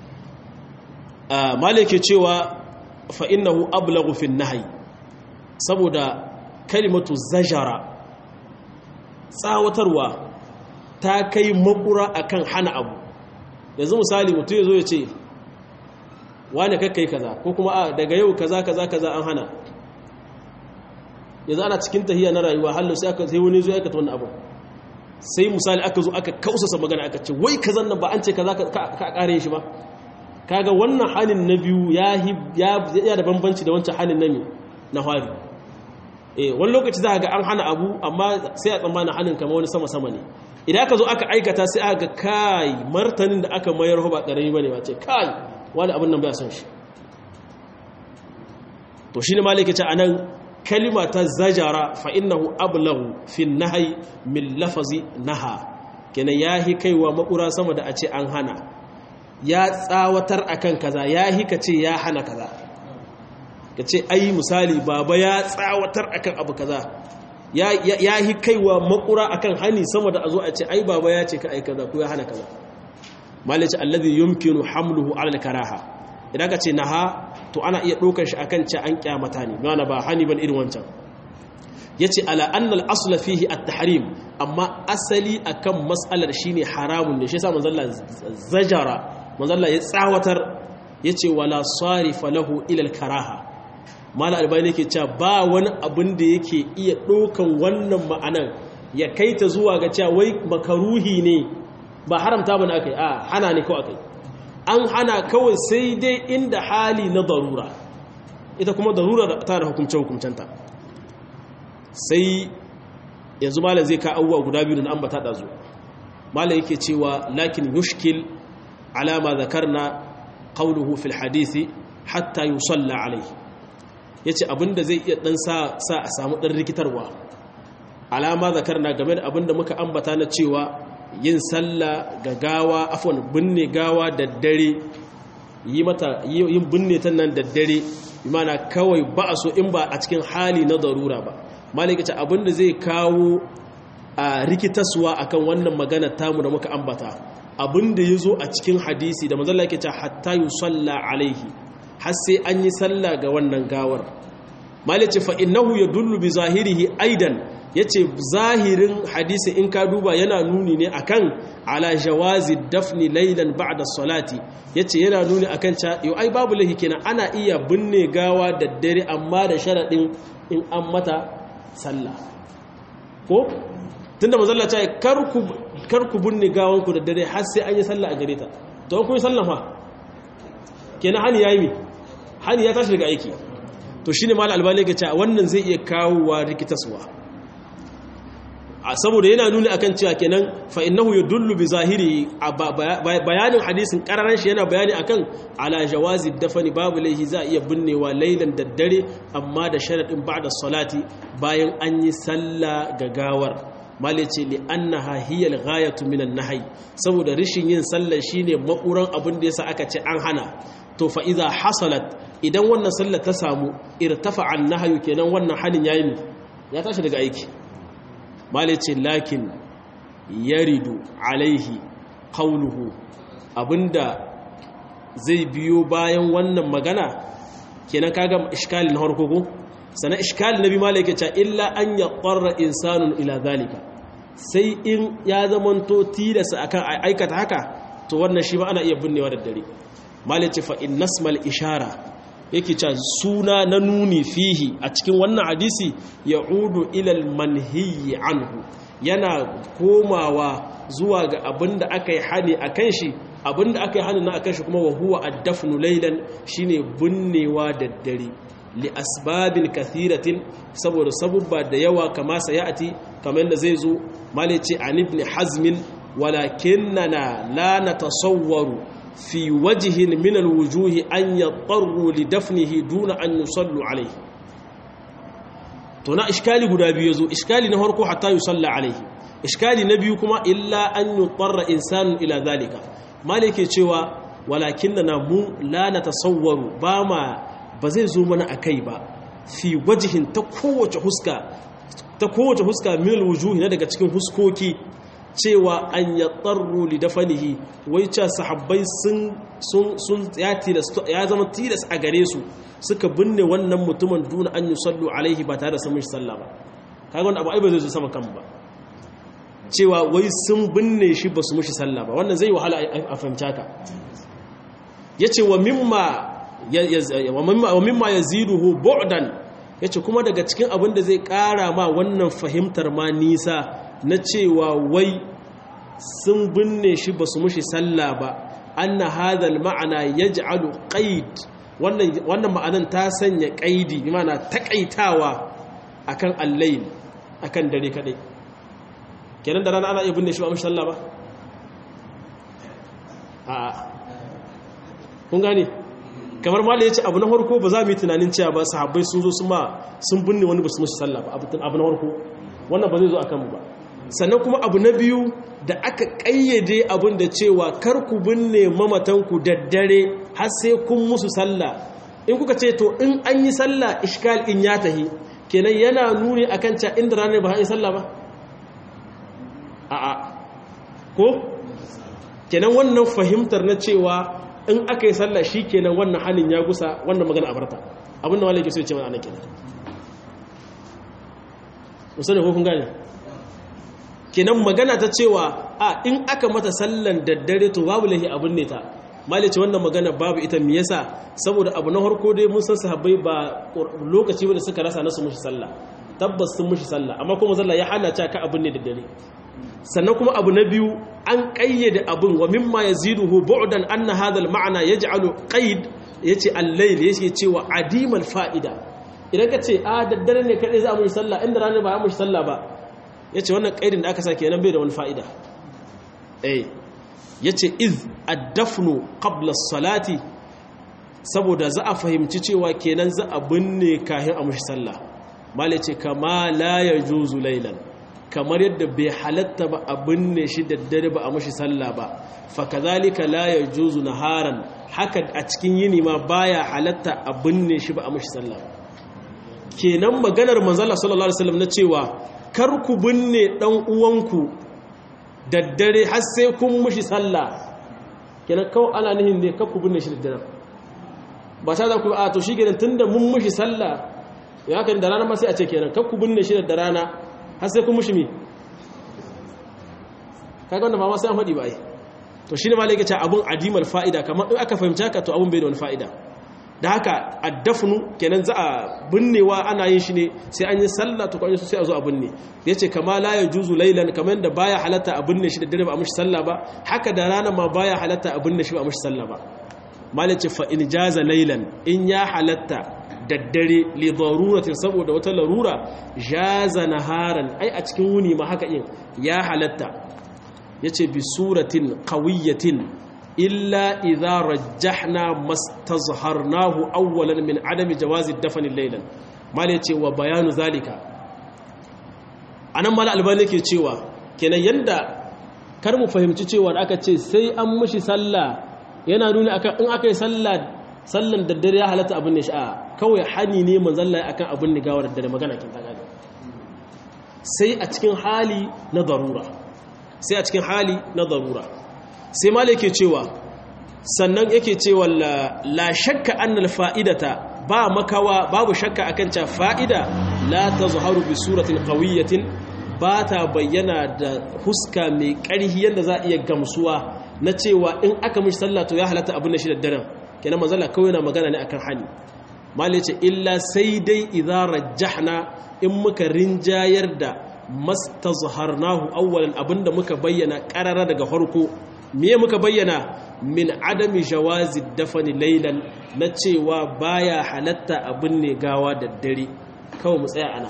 Speaker 1: malike cewa fa innahu ablaghu fi nahyi saboda kalimatu zajara tsawatarwa ta kai makura akan hana abu yanzu misali mutum ya zo ya ce wane kakkai kaza ko kuma a daga yau kaza kaza kaza an hana yanzu ana cikin tahiya na rayuwa hallo sai aka sai wani zo ya kata wannan abu sai misali aka zo aka kausasa magana aka ce wai kazan nan ba an ce kaza ka kare shi ba kaga wannan halin na biyu ya ya da bambanci da wancan halin na na fari eh wani lokaci za ga an hana abu amma sai a tsammanin halin kama wani sama sama ne idan aka zo aka aikata sai aka kai martanin da aka mayar ba karami bane ba ce kai wani abin nan ba son shi to shine malike ce anan kalima ta zajara fa innahu ablahu fi nahyi min lafazi naha kenan yahi kaiwa makura sama da a ce an hana ya tsawatar akan kaza yahi kace ya hana kaza kace ai misali baba ya tsawatar akan abu kaza ya yahi kaiwa makura akan hani sama da a zo a ce ai baba ya ce ka ai kaza ko ya hana kaza malice alladhi yumkinu hamluhu ala al-karaha idan ka ce naha to ana iya ɗaukar shi akan ce an kyamata ne mana ba hani ban irin wancan yace ala anna al-asl fihi at-tahrim amma asali akan mas'alar shine haramun ne shi yasa manzalla zajara manzalla ya tsawatar yace wala sarifa lahu ila al-karaha mala albani yake cewa ba wani abin da yake iya ɗaukan wannan ma'anan ya kaita zuwa ga cewa wai makaruhi ne ba haramta bane akai a hana ne ko akai an hana kawai sai dai inda hali na darura ita kuma darura ta da hukumce-hukumcenta sai yanzu malam zai ka abubuwa guda biyu da ambata da zuwa malam yake cewa lakin yushkil alama zakarna qawluhu fil hadisi hatta yusalla alayhi yace abinda zai iya dan sa sa a samu dan rikitarwa alama zakarna game da abinda muka ambata na cewa yin sallah ga gawa afon binne gawa da dare yi mata yin binne ta nan da dare imana kawai ba a so in ba a cikin hali na darura ba malikaci abinda zai kawo a rikitaswa akan wannan magana tamu da muka ambata abinda ya zo a cikin hadisi da mazalla yake ce hatta yi salla alaihi har sai an yi sallah ga wannan gawar malice fa innahu yadullu bi zahirihi aidan yace zahirin hadisi in ka duba yana nuni ne akan ala jawazi dafni laylan ba'da salati yace yana nuni akan cha yo ai babu lahi kenan ana iya binne gawa da dare amma da sharadin in an mata sallah ko tunda manzo ta kar ku kar ku binne gawan ku da dare har sai an yi sallah a gare ta to kun yi sallah fa kenan hani yayi mi hani ya tashi daga aiki to shine mal albani ga cewa wannan zai iya kawo wa rikitaswa saboda yana nuni akan cewa kenan fa innahu yadullu bi zahiri bayanin hadisin kararan shi yana bayani akan ala jawazi dafani babu laihi za iya binnewa lailan daddare amma da sharadin ba'da salati bayan an yi sallah gagawar mali ce li annaha hiya al-ghayatu min an-nahy saboda rishin yin sallah shine makuran abin da yasa aka ce an hana to fa idza hasalat idan wannan sallah ta samu irtafa an-nahyu kenan wannan hanin yayi ya tashi daga aiki malice lakin yaridu alaihi qawluhu abinda zai biyo bayan wannan magana kenan kaga iskali na harko ko sana iskali nabi malike cha illa an yaqarra insanun ila zalika sai in ya zamanto tilasa akan aikata haka to wannan shi ba ana iya binnewa da dare malice fa innasmal ishara yake ca suna na nuni fihi a cikin wannan hadisi ya udu ilal manhiyi anhu yana komawa zuwa ga abinda aka yi hani a kan shi abinda aka yi hani na a kan shi kuma wa huwa addafnu laylan shine binnewa da dare li asbabin kathiratin saboda sabubba da yawa kama sayati kamar yadda zai zo malice an ibn hazmin walakinnana la natasawwaru في وجه من الوجوه أن يضطروا لدفنه دون أن يصلوا عليه تنا إشكالي قد أبيزو إشكالي نهاركو حتى يصلى عليه إشكالي نبيكما إلا أن يضطر إنسان إلى ذلك مالك يتشوى ولكننا مو لا نتصور باما بزيزو من أكيبا في وجه تقوة حسكا تقوة حسكا من الوجوه ندق تكون حسكوكي cewa an ya tsarru lidafanihi wai ce sahabbai sun ya zama tilas a gare su suka binne wannan mutumin duna an yi sallu alaihi ba tare da samun shi sallah ba kaga wanda abu ai ba zai zo sama kan ba cewa wai sun binne shi ba su mushi sallah ba wannan zai wahala a fahimta ka ya ce wa mimma ya ziduhu bu'dan ya ce kuma daga cikin abin da zai kara ma wannan fahimtar ma nisa na cewa wai sun binne shi ba su mushi sallah ba anna hadal ma'ana yaj'alu qaid wannan wannan ma'anan ta sanya qaidi bi ma'ana takaitawa akan al-layl akan dare kadai kenan da rana ana iya binne shi ba mushi sallah ba a kun gane kamar mala ya ce abu na farko ba za mu yi tunanin cewa ba sahabbai sun zo sun binne wani ba su musu sallah ba abu na farko wannan ba zai zo a kanmu ba sannan kuma abu na biyu da aka ƙayyade abin da cewa kar ku binne mamatanku daddare har sai kun musu sallah in kuka ce to in an yi sallah ishkal in ya tahi kenan yana nuni akan cewa inda ranar ba an yi sallah ba a'a ko kenan wannan fahimtar na cewa in aka yi sallah shi kenan wannan halin ya gusa wannan magana a barta abinda wale ke so ce mana ana kenan musamman ko kun gane kenan magana ta cewa a in aka mata sallan daddare to babu lahi abin ne ta mali ce wannan magana babu ita me yasa saboda abu na harko dai mun san sahabbai ba lokaci wanda suka rasa nasu mushi sallah tabbas sun mushi sallah amma kuma zalla ya hana ta ka abin ne daddare sannan kuma abu na biyu an ƙayyade abin wa mimma yaziduhu bu'dan anna hadha al-ma'na yaj'alu qaid yace al-layl yace cewa adimal fa'ida idan ka ce a daddare ne kadai za mu yi sallah inda ranar ba mu yi sallah ba yace wannan qaidin da aka sa kenan bai da wani fa'ida eh yace iz ad-dafnu qabla as-salati saboda za a fahimci cewa kenan za a binne kahin a mushi sallah malai ce kama la yajuzu laylan kamar yadda bai halatta ba a binne shi daddare ba a mashi sallah ba fakazalika la yajuzu naharan haka a cikin yini ma baya halatta a binne shi ba a mashi sallah ba kenan maganar manzala sallallahu alaihi wasallam na cewa kar ku binne dan uwanku daddare har sai kun mashi sallah kenan kawai ana nihin ne kar ku binne shi daddare ba ta za ku a to shi kenan tunda mun mashi sallah ya kan da rana ma sai a ce kenan kar ku binne shi da rana har sai kun mushi mi kaga wanda ba ma sai an faɗi ba ai to shine ma lai ce abun adimal fa'ida kamar in aka fahimci haka to abun bai da wani fa'ida da haka addafnu kenan za a binnewa ana yin shi ne sai an yi sallah to kwanye sai a zo a binne yace kama la yajuzu laylan kamar da baya halatta a binne shi da dare ba a mushi sallah ba haka da rana ma baya halatta a binne shi ba a mushi sallah ba malace fa in jaza laylan in ya halatta daddare li daruratin saboda wata larura jaza naharan ai a cikin wuni ma haka yin ya halatta yace bi suratin qawiyatin illa idza rajjahna mastazharnahu awwalan min adami jawazi dafn laylan mal yace wa bayanu zalika anan mal albani yake cewa kenan yanda kar mu fahimci cewa aka ce sai an mishi sallah yana nuni akan in aka yi sallah sallan daddare ya halatta abin da sha'a kawai hani ne manzalla akan abin da gawar daddare magana kin ta gane sai a cikin hali na darura sai a cikin hali na darura sai mala yake cewa sannan yake cewa la shakka annal fa'idata ba makawa babu shakka akan cewa fa'ida la tazharu bi suratin qawiyatin ba ta bayyana da huska mai ƙarhi yadda za a iya gamsuwa na cewa in aka mishi sallah to ya halatta abin da shi da daren kenan manzala kawai na magana ne akan hani malai ce illa sai dai idza rajjahna in muka rinjayar da mastazharnahu awwalan abinda muka bayyana qarara daga farko me muka bayyana min adami jawazi dafani laylan na cewa baya halatta abin ne gawa da dare kawai mu tsaya ana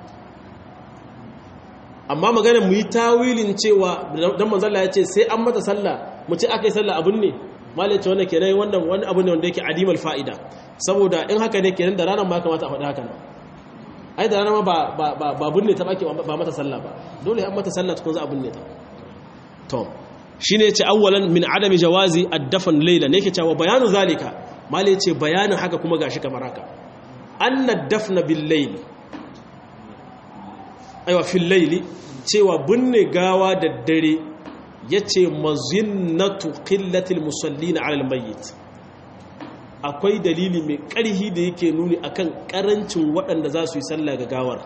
Speaker 1: amma magana mu yi tawilin cewa dan manzala ya ce sai an mata sallah mu ce akai sallah abin ne malai ce wannan kenan wannan wani abu ne wanda yake adimal fa'ida saboda in haka ne kenan da ranar ma kamata a faɗi haka nan ai da ranar ma ba ba ba binne ta bake ba mata sallah ba dole an mata sallah tukun za a binne ta to shine yace awwalan min adami jawazi ad-dafn layla ne yake cewa bayanu zalika malai yace bayanin haka kuma gashi kamar haka anna ad-dafna bil layl aiwa fil layli cewa binne gawa da dare ya ce mazinnatu ƙillatil musalli na alal mayyit akwai dalili mai ƙarhi da yake nuni akan ƙarancin waɗanda za su yi sallah ga gawar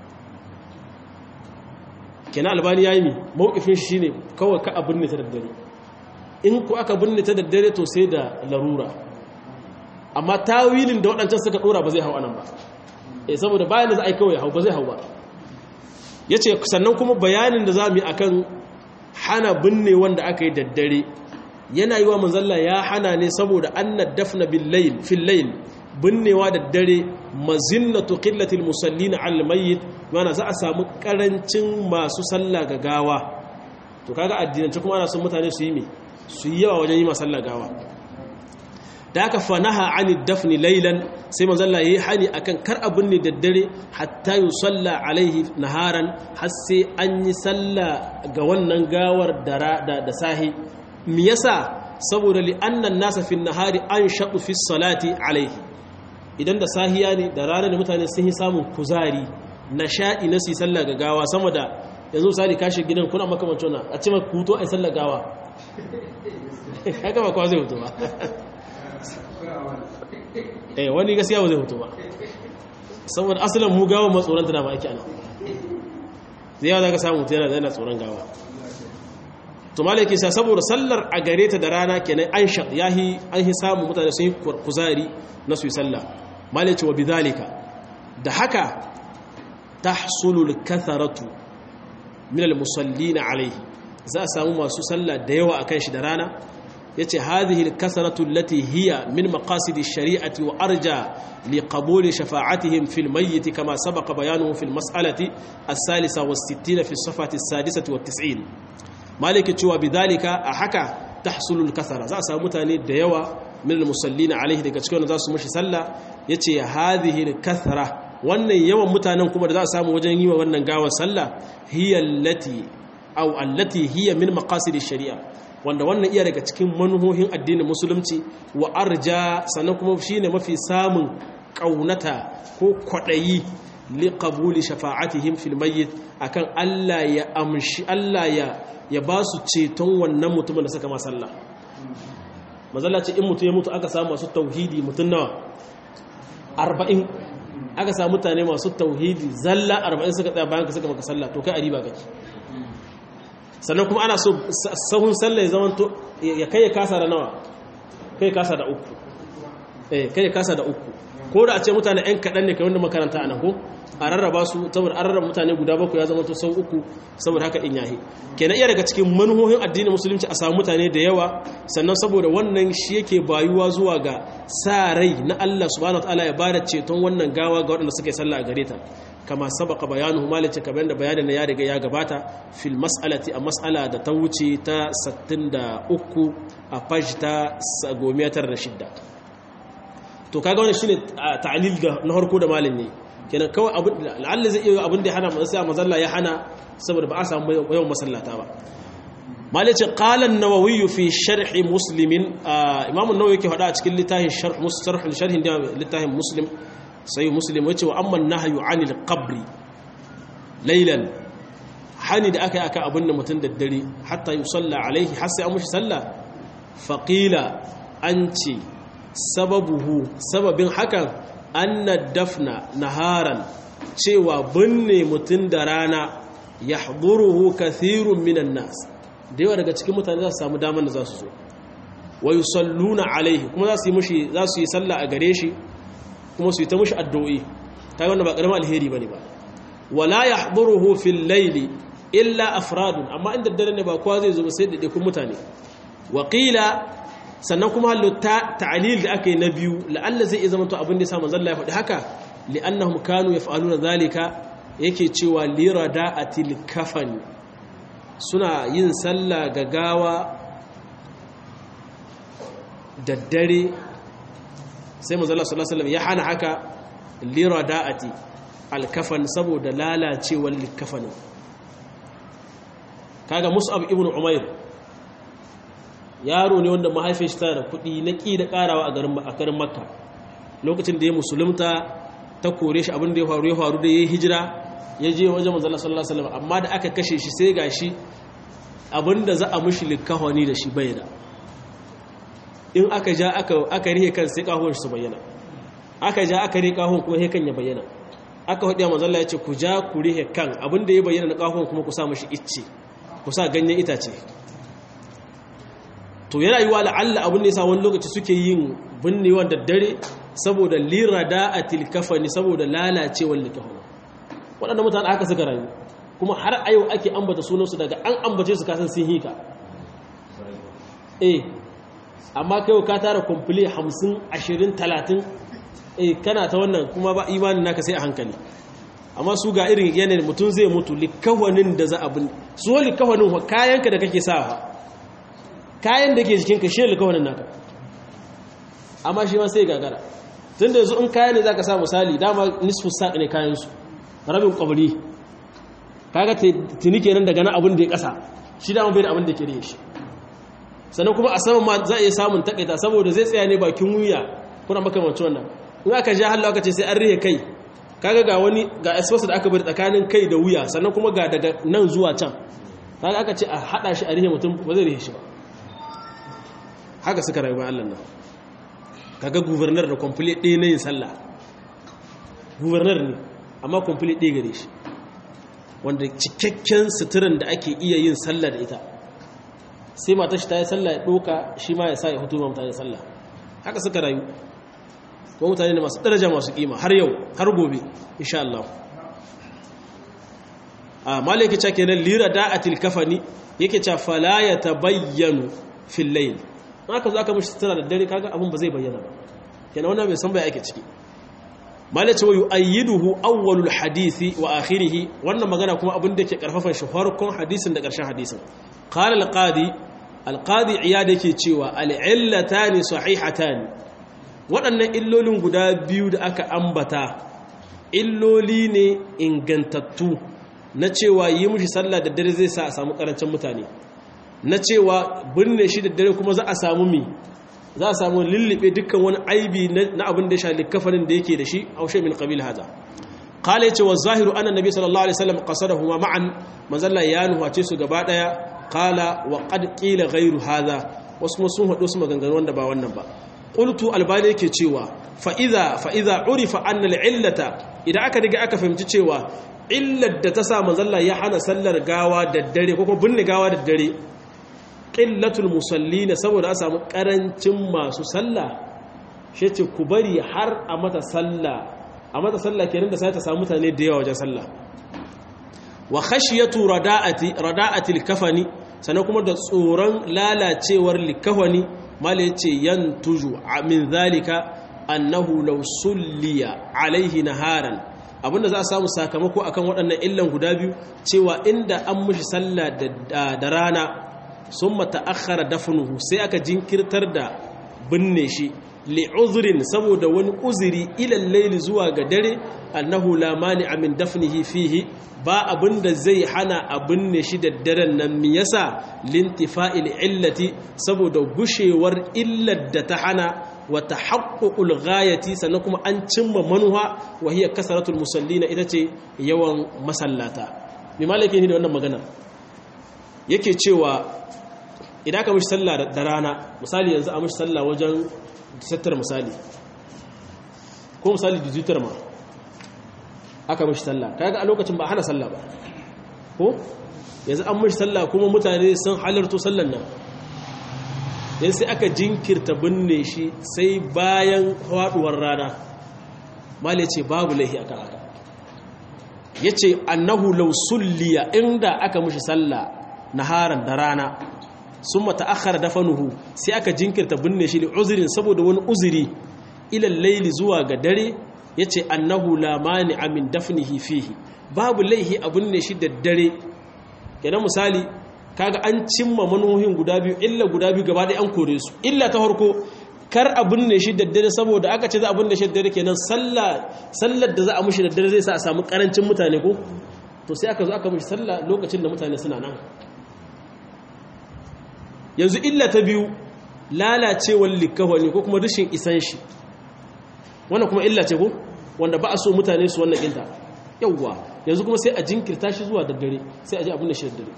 Speaker 1: kena albani ya yi mi mawukifin shi ne kawai ka abin ne ta daddare in ku aka binne ta daddare to sai da larura amma tawilin da waɗancan suka ɗora ba zai hau anan ba e saboda bayan da za a yi kawai hau ba zai hau ba ya ce sannan kuma bayanin da za mu yi akan hana binne wanda aka yi daddare yana yi wa manzalla ya hana ne saboda annad dafna billayl fil layl binnewa daddare mazinnatu qillatil musallina al mayyit mana za a samu karancin masu sallah ga gawa to kaga addinance kuma ana son mutane su yi me su yi yawa wajen yi masalla gawa da aka fanaha ani dafni lailan sai manzalla yayi hani akan kar abin ne daddare hatta yusalla alaihi naharan har sai an yi salla ga wannan gawar da da sahi me yasa saboda li annan nasa fi nahari an shaqu fi salati alaihi idan da sahiya ne da rana da mutane sun yi samun kuzari nasha'i na su yi sallah ga gawa sama da yanzu misali kashi gidan kuna makamancin wannan a ce maka hutu a yi sallah gawa haka ba kwa zai hutu ba eh wani gaskiya ba zai hutu ba saboda asalin mu gawa ma tsoron tana ba ake ana zai yawa za ka samu mutu yana da yana tsoron gawa to malai ke sa saboda sallar a gare ta da rana kenan an sha ya yi an yi samun mutane sun yi kuzari na su yi sallah malai ce wa bidalika da haka ta sulul katharatu min al-musallina alaihi za a samu masu sallah da yawa akan shi da rana yace hadhihi al-kasratu allati hiya min maqasid ash-shari'ati wa arja li qabuli shafa'atihim fil mayyit kama sabaqa bayanuhu fil mas'alati as-salisa was-sittina fi as-safhati as-sadisati wat-tis'in maliki cewa bidhalika a haka tahsulul kasara za a samu mutane da yawa min al-musallina alaihi daga cikin za su mushi sallah yace hadhihi al-kasra wannan yawan mutanen kuma da za a samu wajen yi wa wannan gawar sallah hiya allati aw allati hiya min maqasid ash-shari'a wanda wannan iya daga cikin manuhohin addinin musulunci wa arja sannan kuma shine mafi samun kaunata ko kwadayi li qabuli shafa'atihim fil mayyit akan Allah ya amshi Allah ya ya ba su ceton wannan mutumin da suka ma sallah mazalla ce in mutum ya mutu aka samu masu tauhidi mutum nawa 40 aka samu mutane masu tauhidi zalla 40 suka tsaya bayan ka suka maka sallah to kai a riba kake sannan kuma ana so sahun sallah ya zama to ya kai ya kasa da nawa kai kasa da uku eh kai ya kasa da uku ko da a ce mutane ɗan kaɗan ne kai wanda makaranta a nan ko a rarraba su saboda an rarraba mutane guda bakwai ya zama to sau uku saboda haka in yahi kenan iya daga cikin manuhohin addinin musulunci a samu mutane da yawa sannan saboda wannan shi yake bayuwa zuwa ga sa rai na Allah subhanahu wataala ya bada ceton wannan gawa ga waɗanda suka yi sallah a gare ta kama sabaka bayanuhu malice kamar da bayanin ya riga ya gabata fil mas'alati a mas'ala da ta wuce ta 63 a page ta 96 to kaga wannan shine ta'lil da na harko da malin ne kenan kawai abin la'alla zai iya abin da ya hana sai mazalla ya hana saboda ba a samu yawan masallata ba malice qala an-nawawi fi sharh muslim imam an-nawawi yake hada a cikin littafin sharh mustarh sharh littafin muslim sai muslim yace wa amma an-nahyu 'anil qabri laylan hani da aka yi aka abin da mutum da dare hatta yusalla alaihi har sai an mushi sallah faqila an ce sababuhu sababin hakan anna dafna naharan cewa binne mutum da rana ya haɗuruhu kathirun minan nas da yawa daga cikin mutane za su samu damar da za su zo wa yi salluna alaihi kuma za su yi mushi za su yi sallah a gare shi kuma su yi ta mushi addu'o'i ta wanda ba ƙaramin alheri ba ne ba wala ya haɗuruhu fil laili illa afradun amma inda dare ne ba kowa zai zo ba sai ɗaiɗaikun mutane waƙila sannan kuma halitta ta'alil da aka yi na biyu la'alla zai iya zama to abin da ya sa manzon ya faɗi haka li'annahum kanu yaf'aluna zalika yake cewa lirada'atil kafan suna yin sallah ga gawa da dare sai manzon Allah sallallahu alaihi wasallam ya hana haka lirada'ati alkafan saboda lalacewar likafanin kaga mus'ab ibnu umair yaro ne wanda mahaifin shi tana da kuɗi na ƙi da ƙarawa a garin makka lokacin da ya musulunta ta kore shi abin da ya faru ya faru da ya yi hijira ya je wajen manzala sallallahu alaihi wasallam amma da aka kashe shi sai ga shi abin da za a mushi likahoni da shi bai da in aka ja aka rihe kan sai kahon su bayyana aka ja aka rihe kahon kuma he kan ya bayyana aka hudu manzala ya ce ku ja ku rihe kan abin da ya bayyana na kahon kuma ku sa mushi icce ku sa ganyen itace to yana yi wa la'alla abin da ya sa wani lokaci suke yin binnewa da dare saboda lirada a tilkafani saboda lalacewar likafani waɗanda mutane aka suka rayu kuma har a yau ake ambata sunansu daga an ambace su kasan sun hika eh amma kai ka tara kumfule hamsin ashirin talatin eh kana ta wannan kuma ba imanin naka sai a hankali amma su ga irin yanayin mutum zai mutu likawanin da za a bin su likawanin kayanka da kake sawa kayan da ke jikinka shi likawanin naka amma shi ma sai gagara tun da yanzu in kaya ne za ka sa misali dama nisfu saƙi ne kayansu rabin ƙwabri kaga tuni kenan daga nan abin da ya ƙasa shi dama bai da abin da ke da shi sannan kuma a saman ma za a iya samun takaita saboda zai tsaya ne bakin wuya kuna makamancin wannan in aka ja hallo aka ce sai an rihe kai kaga ga wani ga espace da aka bari tsakanin kai da wuya sannan kuma ga daga nan zuwa can kaga aka ce a hada shi a rihe mutum ba zai rihe shi ba haka suka rayu ba Allah nan kaga governor da complete ɗaya na yin sallah governor ne amma complete ɗaya gare shi wanda cikakken suturan da ake iya yin sallah da ita sai mata shi ta yi sallah ya ɗoka shi ma ya sa ya hutu ma mutane sallah haka suka rayu kuma mutane ne masu daraja masu kima har yau har gobe insha Allah a malaki cewa kenan lira da'atil kafani yake cewa fala ya tabayyanu fil layl haka zo aka mishi sutura da dare kaga abun ba zai bayyana ba kenan wannan bai san bai ake ciki malaki wa yu'ayyiduhu awwalul hadisi wa akhirih wannan magana kuma abin da ke karfafan shi farkon hadisin da karshen hadisin qala al-qadi al-qadi iyad yake cewa al-illatani sahihatani waɗannan illolin guda biyu da aka ambata illoli ne ingantattu na cewa yi mushi sallah da dare zai sa a samu ƙarancin mutane na cewa binne shi da dare kuma za a samu mi za a samu lullube dukkan wani aibi na abin da ya sha likafanin da yake da shi a washe min ƙabil haza kala yace wa zahiru anna nabi sallallahu alaihi wasallam qasadahuma ma'an manzalla ya nuhace su gaba daya kala wa qad qila ghayru hadha wasu kuma sun hado su maganganu wanda ba wannan ba qultu albani yake cewa fa idza fa idza urifa anna al-illata idan aka riga aka fahimci cewa illar da ta sa manzalla ya hana sallar gawa da dare ko binne gawa da dare qillatul musallina saboda a samu karancin masu sallah shi ce ku bari har a mata sallah a mata sallah kenan da sai ta samu mutane da yawa wajen sallah wa khashiyatu rada'ati rada'atil kafani sannan kuma da tsoron lalacewar likafani mala yace yantuju min zalika annahu law sulliya alaihi naharan abinda za a samu sakamako akan waɗannan illan guda biyu cewa inda an mushi sallah da rana sun mata'akhara dafnuhu sai aka jinkirtar da binne shi li'uzrin saboda wani uzuri ilal layli zuwa ga dare annahu la mani'a min dafnihi fihi ba abinda zai hana a binne shi da daren nan me yasa lintifa'il illati saboda gushewar illar da ta hana wa tahaqququl ghayati sannan kuma an cimma manuha wa hiya kasratul musallina ita ce yawan masallata me malaki ne da wannan magana yake cewa idan aka mishi sallah da rana misali yanzu a mishi sallah wajen sattar misali ko misali dijitar ma aka mishi sallah kaga a lokacin ba hana sallah ba ko yanzu an mishi sallah kuma mutane sun halarto sallan nan yanzu sai aka jinkirta binne shi sai bayan faduwar rana mali ce babu laihi akan haka yace annahu law sulliya inda aka mishi sallah naharan da rana sun mata'akhara dafanuhu sai aka jinkirta binne shi uzurin saboda wani uzuri ilal laili zuwa ga dare yace annahu la mani'a min dafnihi fihi babu laihi a binne shi da dare kenan misali kaga an cimma manuhin guda biyu illa guda biyu gaba ɗaya an kore su illa ta farko kar a binne shi da dare saboda aka ce za a binne shi da dare kenan sallar da za a mushi da dare zai sa a samu karancin mutane ko to sai aka zo aka mushi sallah lokacin da mutane suna nan yanzu illa ta biyu lalacewar likawani ko kuma rashin isan shi wannan kuma illa ce ko wanda ba a so mutane su wannan ƙinta yauwa yanzu kuma sai a jinkirta shi zuwa daddare sai a ji abin da shi daddare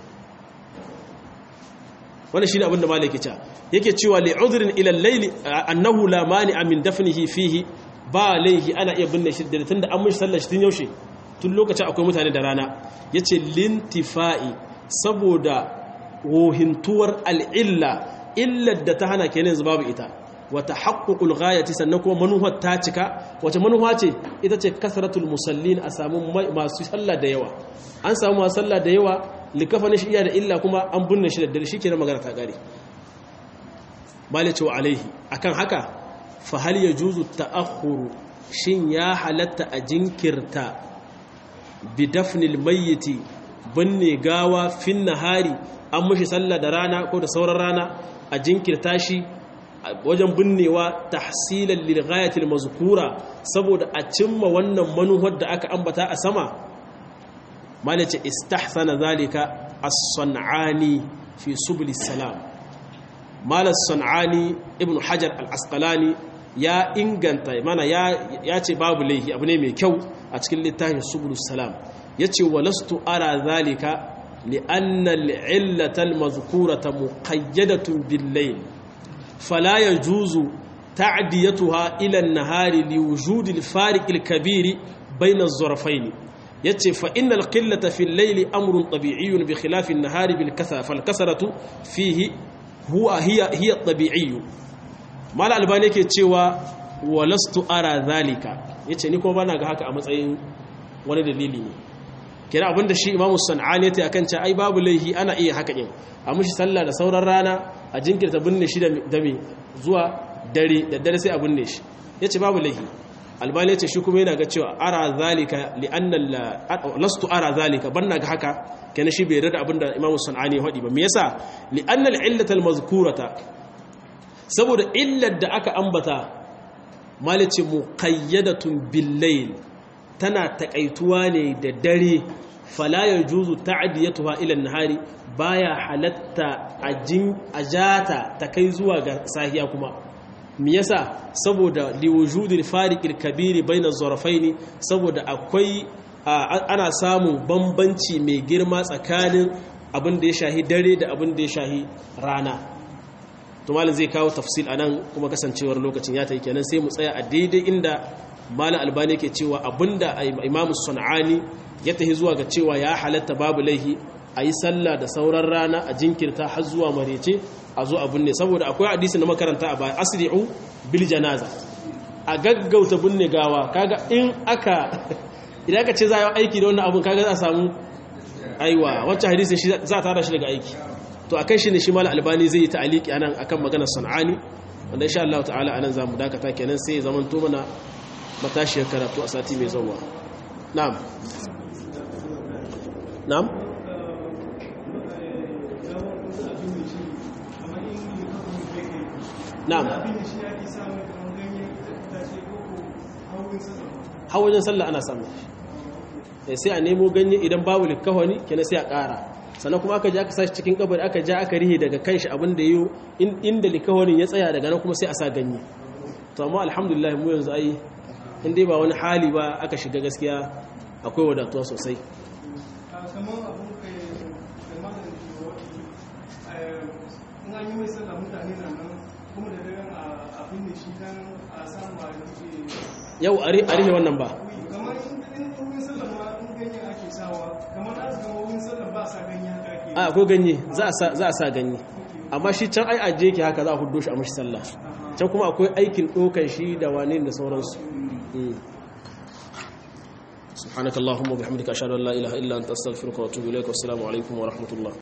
Speaker 1: wannan shi ne abin da malai ke cewa yake cewa li udhrin ila al-layl annahu la mani'a min dafnihi fihi ba laihi ana iya binne shi daddare tunda an mishi sallar shi tun yaushe tun lokacin akwai mutane da rana yace lintifa'i saboda wohintuwar al'illa illar da ta hana kenan yanzu babu ita wata haƙƙuƙul ghayati sannan kuma manuwar ta cika wace manuwa ce ita ce kasratul musallin a samu masu sallah da yawa an samu masu sallah da yawa likafanin shi iya da illa kuma an binne shi da dare shi kenan magana ta gare malice wa alaihi akan haka fa hal yajuzu ta'akhkhuru shin ya halatta a jinkirta bi dafnil mayyiti binne gawa fin nahari an mushi sallah da rana ko da sauran rana a jinkirta shi wajen binnewa tahsilan lil ghayatil mazkura saboda a cimma wannan manuwar da aka ambata a sama malace istahsana zalika as-sanani fi subul salam malas sanani ibn hajar al-asqalani ya inganta mana ya ce babu laihi abu ne mai kyau a cikin littafin subul salam yace walastu ara zalika li'anna al-illata al-mazkurata muqayyadatun bil-layl fala yajuzu ta'diyatuha ila an-nahari liwujudi al-fariq al-kabir bayna az-zarafayn yace fa innal qillata fil layli amrun tabi'iyyun bi khilafi an-nahari bil kasra fal kasratu fihi huwa hiya hiya tabi'iyyu mal albani yake cewa walastu ara zalika yace ni ko bana ga haka a matsayin wani dalili ne kira abinda shi imamu sanani yace akan cewa ai babu laihi ana iya haka din a mushi sallah da sauran rana a jinkirta binne shi da me zuwa dare da dare sai a binne shi yace babu laihi albani yace shi kuma yana ga cewa ara zalika li anna lastu ara zalika banna ga haka kenan shi bai rada abinda imamu sanani ya hadi ba me yasa li anna al illata al mazkurata saboda illar da aka ambata malice muqayyadatun bil layl tana takaituwa ne da dare fala yajuzu ta'diyatuha ila an-nahari baya halatta ajin ajata ta kai zuwa ga sahiya kuma me yasa saboda liwujudil fariqil kabiri baina zarafaini saboda akwai ana samun bambanci mai girma tsakanin abin da ya shahi dare da abin da ya shahi rana to malam zai kawo tafsil anan kuma kasancewar lokacin ya tayi kenan sai mu tsaya a daidai inda malam albani yake cewa abinda imamu sun'ani ya tahi zuwa ga cewa ya halatta babu laihi a yi sallah da sauran rana a jinkirta har zuwa marece a zo a binne saboda akwai hadisi na makaranta a baya asri'u bil janaza a gaggauta binne gawa kaga in aka idan aka ce za a yi aiki da wannan abun kaga za a samu aiwa wancan hadisi shi za a tara shi daga aiki to akan shi ne shi mal albani zai yi ta'aliki anan akan maganar sana'ani wanda insha Allah ta'ala anan zamu dakata kenan sai zaman to mana matashiyar karatu a sati mai zuwa na'am na'am na'am hawajen sallah ana samu sai a nemo ganye idan babu likawani kenan sai a ƙara sannan kuma aka ji aka sashi cikin kabari aka ja aka rihe daga kanshi abin da yiwu inda likawanin ya tsaya daga nan kuma sai a sa ganye to amma alhamdulillah mu yanzu ai in dai ba wani hali ba aka shiga gaskiya akwai wadatuwa sosai yau a rihe wannan ba a akwai ganye za a sa ganye amma shi can ai ajiye ke haka za a hudu shi a mashi sallah can kuma akwai aikin ɗokan shi da wane da sauransu سبحانك اللهم وبحمدك أشهد أن لا إله إلا أنت أستغفرك وأتوب إليك والسلام عليكم ورحمة الله